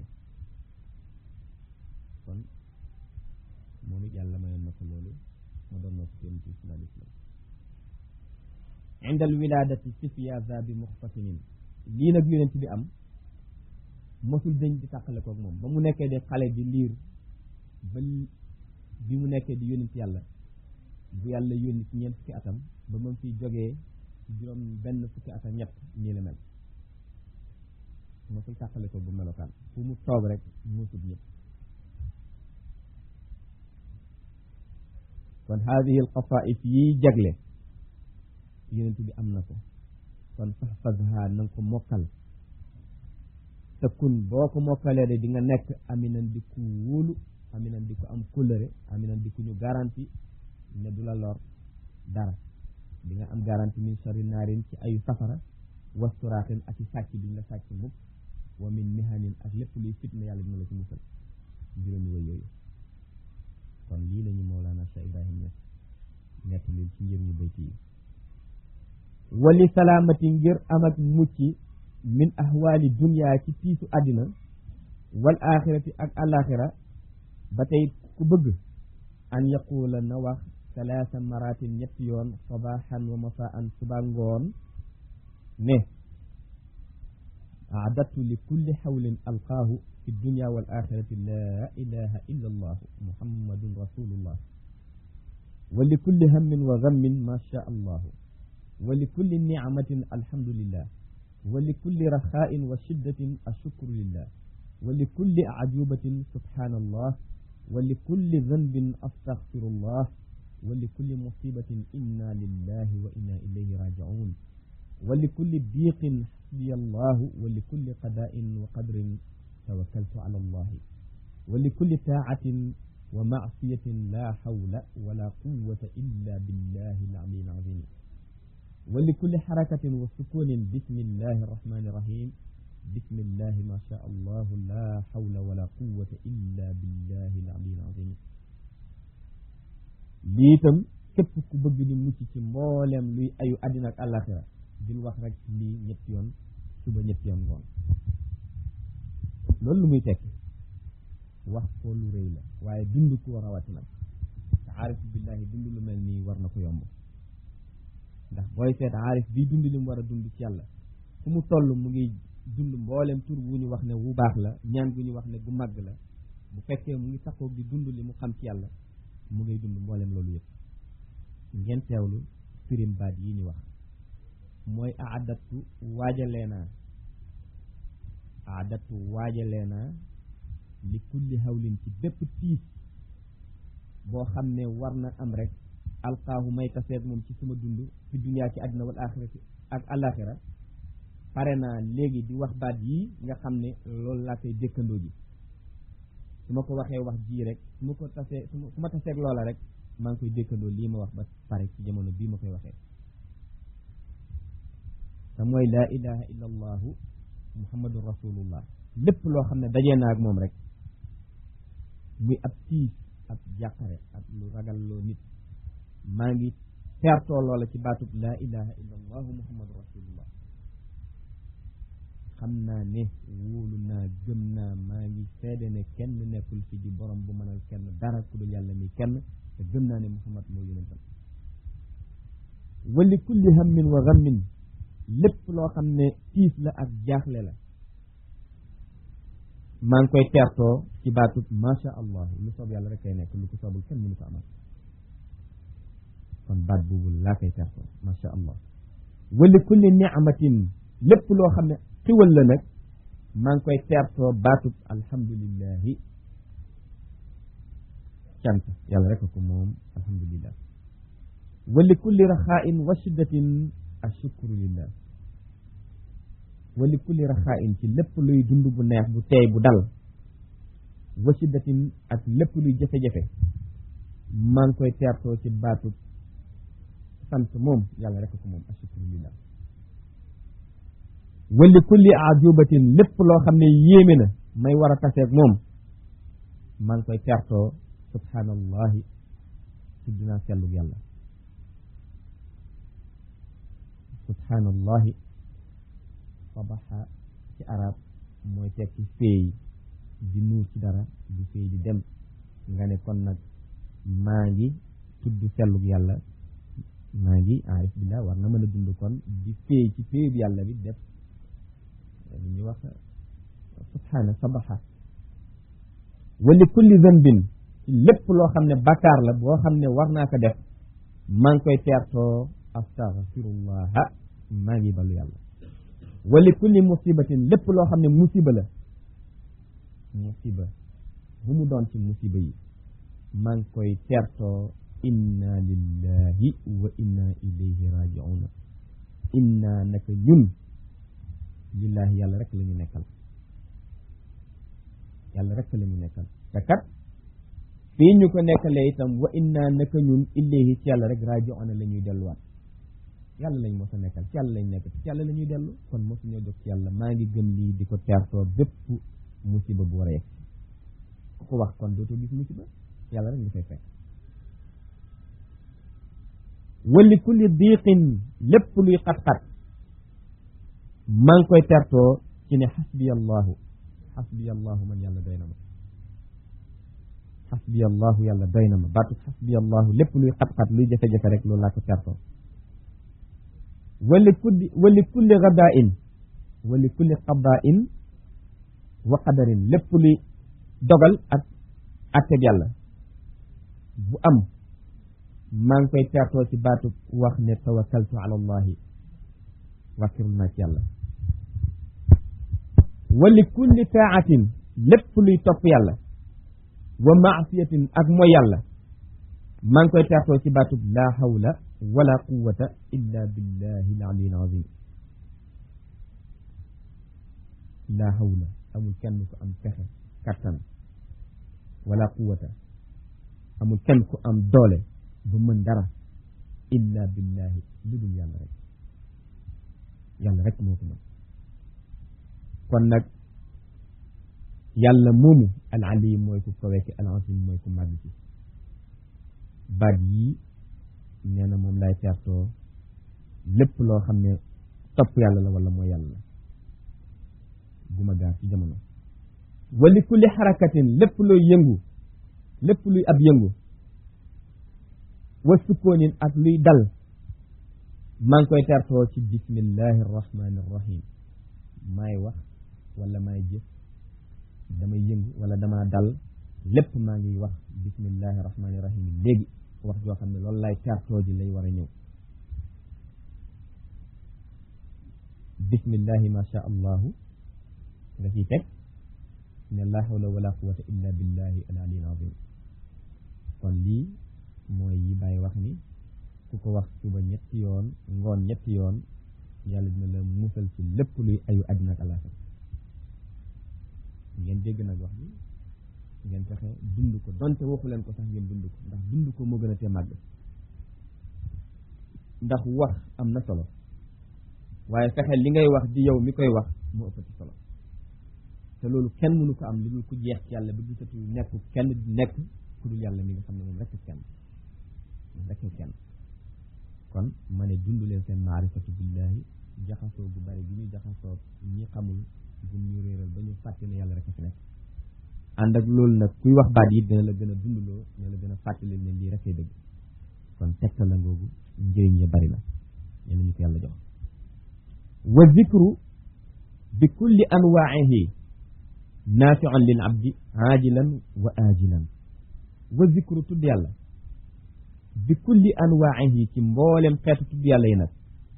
A: kon moom it yàlla mayoon na ko loolu ma doon na ko kenn ci sallallahu alayhi wa sallam indal wiladati sifyaza bi muxtasinin lii nag yonent bi am mosul dañ di tàqale koog moom ba mu nekkee de xale bi liir ba bi mu nekkee di yónni ci yàlla bu yàlla yónni ci ñeent fukki atam ba mu fi jógee juróom benn fukki atam ñett nii la mel mosul tàqale ko bu melokaan fu mu toog rek muusut ñëpp kon haadihi al qasaa'is yiy jagle yonent bi am na ko kon fahfazha na nga ko mokkal te kun boo ko mokkalee de di nga nekk aminan di ku wóolu aminan di ko am kóllëre aminan di ku ñu garanti ne du la lor dara di nga am garanti min sharri naarin ci ayu safara wasturaatin ak i sàcc duñ la sàcc mukk wa min mihanin ak lépp luy fitna yàlla dina la ci musal juróomi way yooyu kon lii lañu Mawlana Cheikh Ibrahim Niass ñett leen ci njëriñu bayti yi wali salaamati ngir am ak mucc min ahwaali dunya ci tiisu àddina wal axirati ak alaxira ba tey ku bëgg an yaquula na wax salaasa maratin ñetti yoon sabaxan wa masaan suba ngoon ne aadatu li kulli xawlin alqaahu fi dunya wal axirati laa ilaha illa allahu muhammadun rasulullah wa li kulli hammin wa gammin ma sha allahu wa li kulli nicmatin alhamdulillah wa li kulli raxaa'in wa shiddatin ashukru lillah wa li kulli ajubatin subhanallah wa li kulli danbin astaghfirullah wa li kulli musibatin inna lillahi wa inna ilayhi raji'un wa li kulli diiqin xasbiya allahu wa li kulli qadaa'in wa qadrin tawakkaltu ala allahi wa li kulli taacatin wa macsiyatin la hawla wala quwwata illa billahi al-ali al-azim wa li kulli xarakatin wa sukunin bismillahi arrahmani irrahim bismillahi ma sha allahu la hawla wala quwwata illa billahi al-ali al-azim lii itam képp ku bëgg ñu mucc ci mbooleem luy ayu àddina ak àllaaxira dil wax rek lii ñetti yoon suba ñetti yoon ngoon loolu lu muy tekki wax ko lu rëy la waaye dund ko rawatina te aarif billahi dund lu mel nii war na ko yomb ndax booy seet aarif bii dund li mu war a dund ci yàlla fu mu toll mu ngi dund mbooleem tur wu ñu wax ne wu baax la ñaan gu ñu wax ne gu màgg la bu fekkee mu ngi taxaw di dund li mu xam ci yàlla mu ngay dund mbooleem loolu yëpp ngeen teewlu firim baat yi ñu wax mooy aadatu waajalee naa aadatu waajalee naa li kulli hawlin ci bépp tiis boo xam ne war na am rek alqaahu may taseeg moom ci sama dund fi duniyaa ci àddina wal axirati ak alaxira pare naa léegi di wax baat yii nga xam ne loolu laa koy dëkkandoo ji su ma ko waxee wax jii rek su ma ko tasee su ma taseeg loola rek maa ngi koy dëkkandoo lii ma wax ba pare ci jamono bii ma koy waxee te mooy laa ilaha illa allahu muhammadun rasulullah lépp loo xam ne dajee naa ak moom rek muy ab tiis ab jàqare ab lu ragal loo nit maa ngi teertoo loola ci baatub laa ilaha illa allahu muhammadu rasulullah xam naa ne wóolu naa gëm naa maa ngi seede ne kenn nekkul fi di borom bu mënal kenn dara ku dul yàlla mi kenn te gëm naa ne muhammad moo yonentam wali kulli hammin wa ghammin lépp loo xam ne tiis la ak jaaxle la maa ngi koy teertoo ci baatub macha allah lu soob yàlla rek kay nekk lu ko soobul kenn mënu ko amal kon baat boobu laa koy teertoo macha allah wali kulli ni'matin lépp loo xam ne xiwal la nag maa ngi koy teertoo baatub alhamdulillahi cant yàlla rek ko moom alhamdulillah wali kulli raxain wa shiddatin ashukru lillah wali kulli raxain ci lépp luy dund bu neex bu teey bu dal wa shiddatin ak lépp luy jafe-jafe maa ngi koy teertoo ci baatub sant moom yàlla rek ko moom ashukru lillah wali kulli ajubatin lépp loo xam ne yéeme na may war a taseeg moom maa ngi koy teertoo subhanallahi tudd naa sellug yàlla subhanallahi sabaxa ci arab mooy tekki féey di nuur ci dara di féey di dem nga ne kon nag maa ngi tudd sellug yàlla maa ngi arif billah war na mën a dund kon di féey ci féey bi yàlla bi def li ñuy wax subhana sabaxa wali kulli zanbin lépp loo xam ne bakkaar la boo xam ne war naa ko def maa ngi koy teertoo astaghfirullaha maa ngi balu yàlla wali kulli musibatin lépp loo xam ne musiba la musiba bu mu doon ci musiba yi maa ngi koy teertoo inna lillahi wa inna ilayhi raji'una inna naka ñun lillahi yàlla rek la ñu nekkal yàlla rek la ñu nekkal te kat fii ñu ko nekkalee itam wa inna naka ñun ilayhi ci yàlla rek raji'una la ñuy delluwaat yàlla lañ mos a nekkal ci yàlla lañ nekk ci yàlla la ñuy dellu kon mosu ñoo jóg ci yàlla maa ngi gëm lii di ko teertoo bépp musiba bu war a yegg ku ko wax kon dootoo gis musiba yàlla rek nga fay fekk wali kulli diiqin lépp luy xat-xat maa ngi koy tertoo ci ne xasbiya allahu xasbiya allahu man yàlla doy na ma xasbiya allahu yàlla doy na ma baatu xasbiya allahu lépp luy xat-xat luy jafe-jafe rek loolu laa ko tertoo wali kulli wali kulli gadaa in wali kulli qadaa in wa qadarin lépp luy dogal ak atteb yàlla bu am maa ngi koy tertoo ci baatu wax ne tawakkaltu ala allahi wàkkirul naa ci yàlla wali kulli taatin lépp luy topp yàlla wa maasiyatin ak mooy yàlla maa ngi koy tertoo ci baatub laa hawla wala quwata illa billahi al aliyyil azim laa hawla amul kenn ku am pexe kattan wala quwata amul kenn ku am doole ba mën dara illa billahi lu dul yàlla rek yàlla rek moo ko mën kon nag yàlla moomu al alim mooy ku kawe ki al azim mooy ku màgg ci baat yii nee na moom lay tertoo lépp loo xam ne topp yàlla la wala mooy yàlla la bu ma gaar ci jamono wali kulli xarakatin lépp looy yëngu lépp luy ab yëngu wa sukkoonin ak luy dal maa ngi koy tertoo ci bismillahi arrahmani arrahim maay wax wala maay jëf damay yëngu wala damaa dal lépp maa ngi wax bismillahi rahmaani rahim léegi wax joo xam ne loolu lay tertoo ji lay war a ñëw bismillahi ma sha allahu nga ciy teg ne la hawla wala quwata illa billahi al ali al azim kon lii mooy yi bàyyi wax ni ku ko wax suba ñetti yoon ngoon ñetti yoon yàlla dina la musal ci lépp luy ayu àddina ak àllaaxira ngeen dégg nag wax bi ngeen fexe dund ko donte waxu leen ko sax ngeen dund ko ndax dund ko moo gën a tee màgg ndax wax am na solo waaye fexe li ngay wax di yow mi koy wax moo ëppati solo te loolu kenn mënu ko am lu dul ku jeex ci yàlla bi gisatu nekk kenn nekk ku dul yàlla mi nga xam ne moom rekk kenn moom rekk kenn kon ma ne dund leen seen maarifatu billahi jaxasoo gu bari gi ñu jaxasoo ñi xamul gum ñu réeral ba ñu fàtte ne yàlla rek a fi nekk ànd ak loolu nag kuy wax baat yi dina la gën a dundloo dina la gën a fàttali ne lii rekk ay dëgg kon tegtal la ngoogu njëriñ ya bari na yéen ñu ko yàlla jox wa zikru bi kulli anwaa'ihi naafi'un lil abdi aajilan wa aajilan wa zikru tudd yàlla bi kulli anwaa'ihi ci mboolem xeetu tudd yàlla yi nag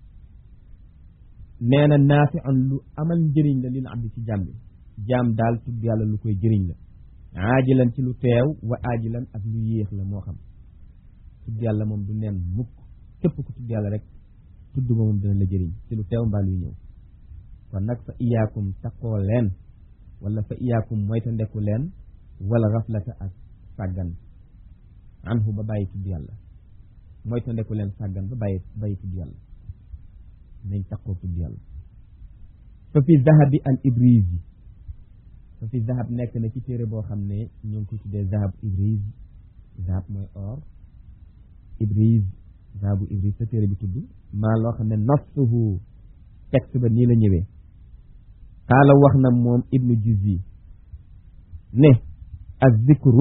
A: nee na naafi'un lu amal njëriñ la lil abdi ci jaam bi jaam daal tudd yàlla lu koy jëriñ la aajilan ci lu teew wa aajilan ak lu yéex la moo xam tudd yàlla moom du neen mukk képp ku tudd yàlla rek tudd ma moom dina la jëriñ ci lu teew mbaa luy ñëw kon nag fa iyaakum taqoo leen wala fa iyaakum moyta ndeku leen wala raflata ak sàggan anhu ba bàyyi tudd yàlla moyta ndeku leen sàggan ba bàyyi bàyyi tudd yàlla nañ taqoo tudd yàlla fa fi zahabi al ibriz yi fa fi zahab nekk na ci téere boo xam ne ñoo ngi koy tuddee zahab ibriz zahab mooy or ibriz zahabu ibriz sa téere bi tudd maa loo xam ne nafsuhu texte ba nii la ñëwee xaala wax na moom ibnu juzi ne az zikru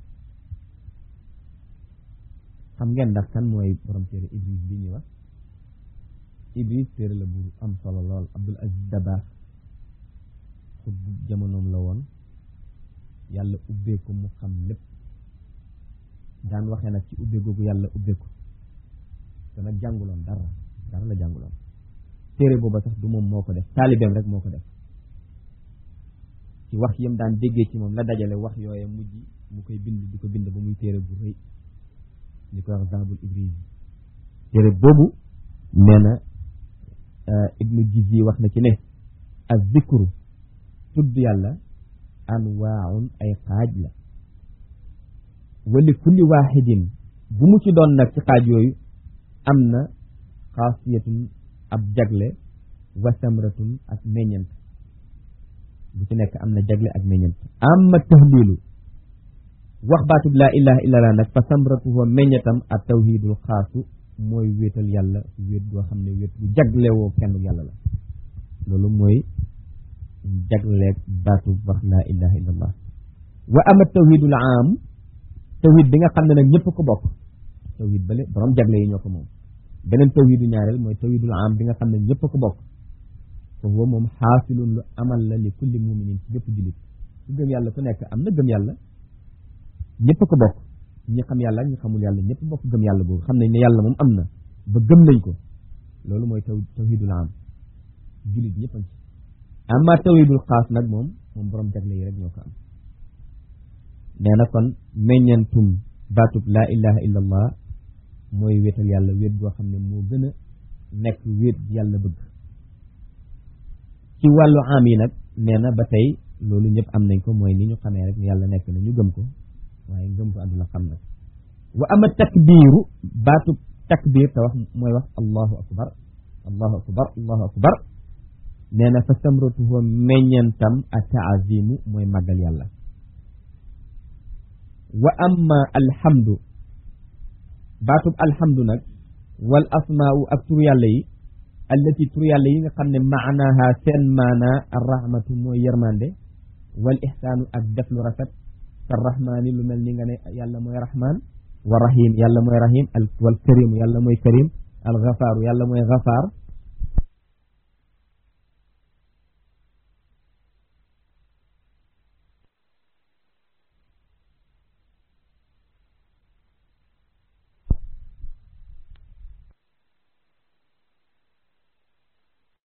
A: xam ngeen ndax kan mooy borom téere ibris bi ñuy wax ibris téere la bu am solo lool abdul aziz dabaax xut bu jamonoom la woon yàlla ubbee ko mu xam lépp daan waxee nag ci ubbee googu yàlla ubbee ko te nag jànguloon dara dara la jànguloon téere booba sax du moom moo ko def taalibeem rek moo ko def ci wax yam daan déggee ci moom la dajale wax yooye mujj mu koy bind di ko bind ba muy téere bu rëy ñu koy wax zahabul ibris téere boobu nee na ibnu jizi wax na ci ne az zikru tudd yàlla anwaaun ay xaaj la wali kulli waaxidin bu mu ci doon nag ci xaaj yooyu am na xaasiyatun ab jagle wa samratun ak meññant bu ci nekk am na jagle ak meññant amma tahlilu wax baatub laa ilaha illa allah nag fa samratuhu meññatam ak tawhidul xaasu mooy wéetal yàlla wéet goo xam ne wéet bu jaglewoo kenn yàlla la loolu mooy jagleeg baatub wax laa ilaha illa allah wa ama tawhidul aam tawhid bi nga xam ne nag ñëpp ko bokk tawhid bale borom jagle yi ñoo ko moom beneen tawhidu ñaareel mooy tawhidul am bi nga xam ne ñëpp ko bokk fa huwa moom xaasilun lu amal la li kulli muminin ci bépp jullit ku gëm yàlla ku nekk am na gëm yàlla ñëpp ko bokk ñi xam yàlla ak ñi xamul yàlla ñëpp bokk gëm yàlla boobu xam nañ ne yàlla moom am na ba gëm nañ ko loolu mooy taw tawhidul am jullit ñëpp a ci amma tawhidul xaas nag moom moom borom jagle yi rek ñoo ko am nee na kon meññantum baatub laa ilaha illa allah mooy wéetal yàlla wéet goo xam ne moo gën a nekk wéet yàlla bëgg ci wàllu am yi nag nee na ba tey loolu ñëpp am nañ ko mooy ni ñu xamee rek yàlla nekk na ñu gëm ko waaye ngëm ko àdduna xam nag wa ama takbiiru baatub takbiir te wax mooy wax allahu akbar allahu akbar allahu akbar nee na fa samratuhu meññantam a taazimu mooy màggal yàlla wa amma alhamdu baatub alhamdu nag wal asmaau ak tur yàlla yi allati tur yàlla yi nga xam ne maanaaha seen maanaa arrahmatu mooy yërmande wal ihsaanu ak def lu rafet ka rahmaani lu mel ni nga ne yàlla mooy rahmaan wa rahim yàlla mooy rahim al wal karim yàlla mooy karim al gafaaru yàlla mooy gafaar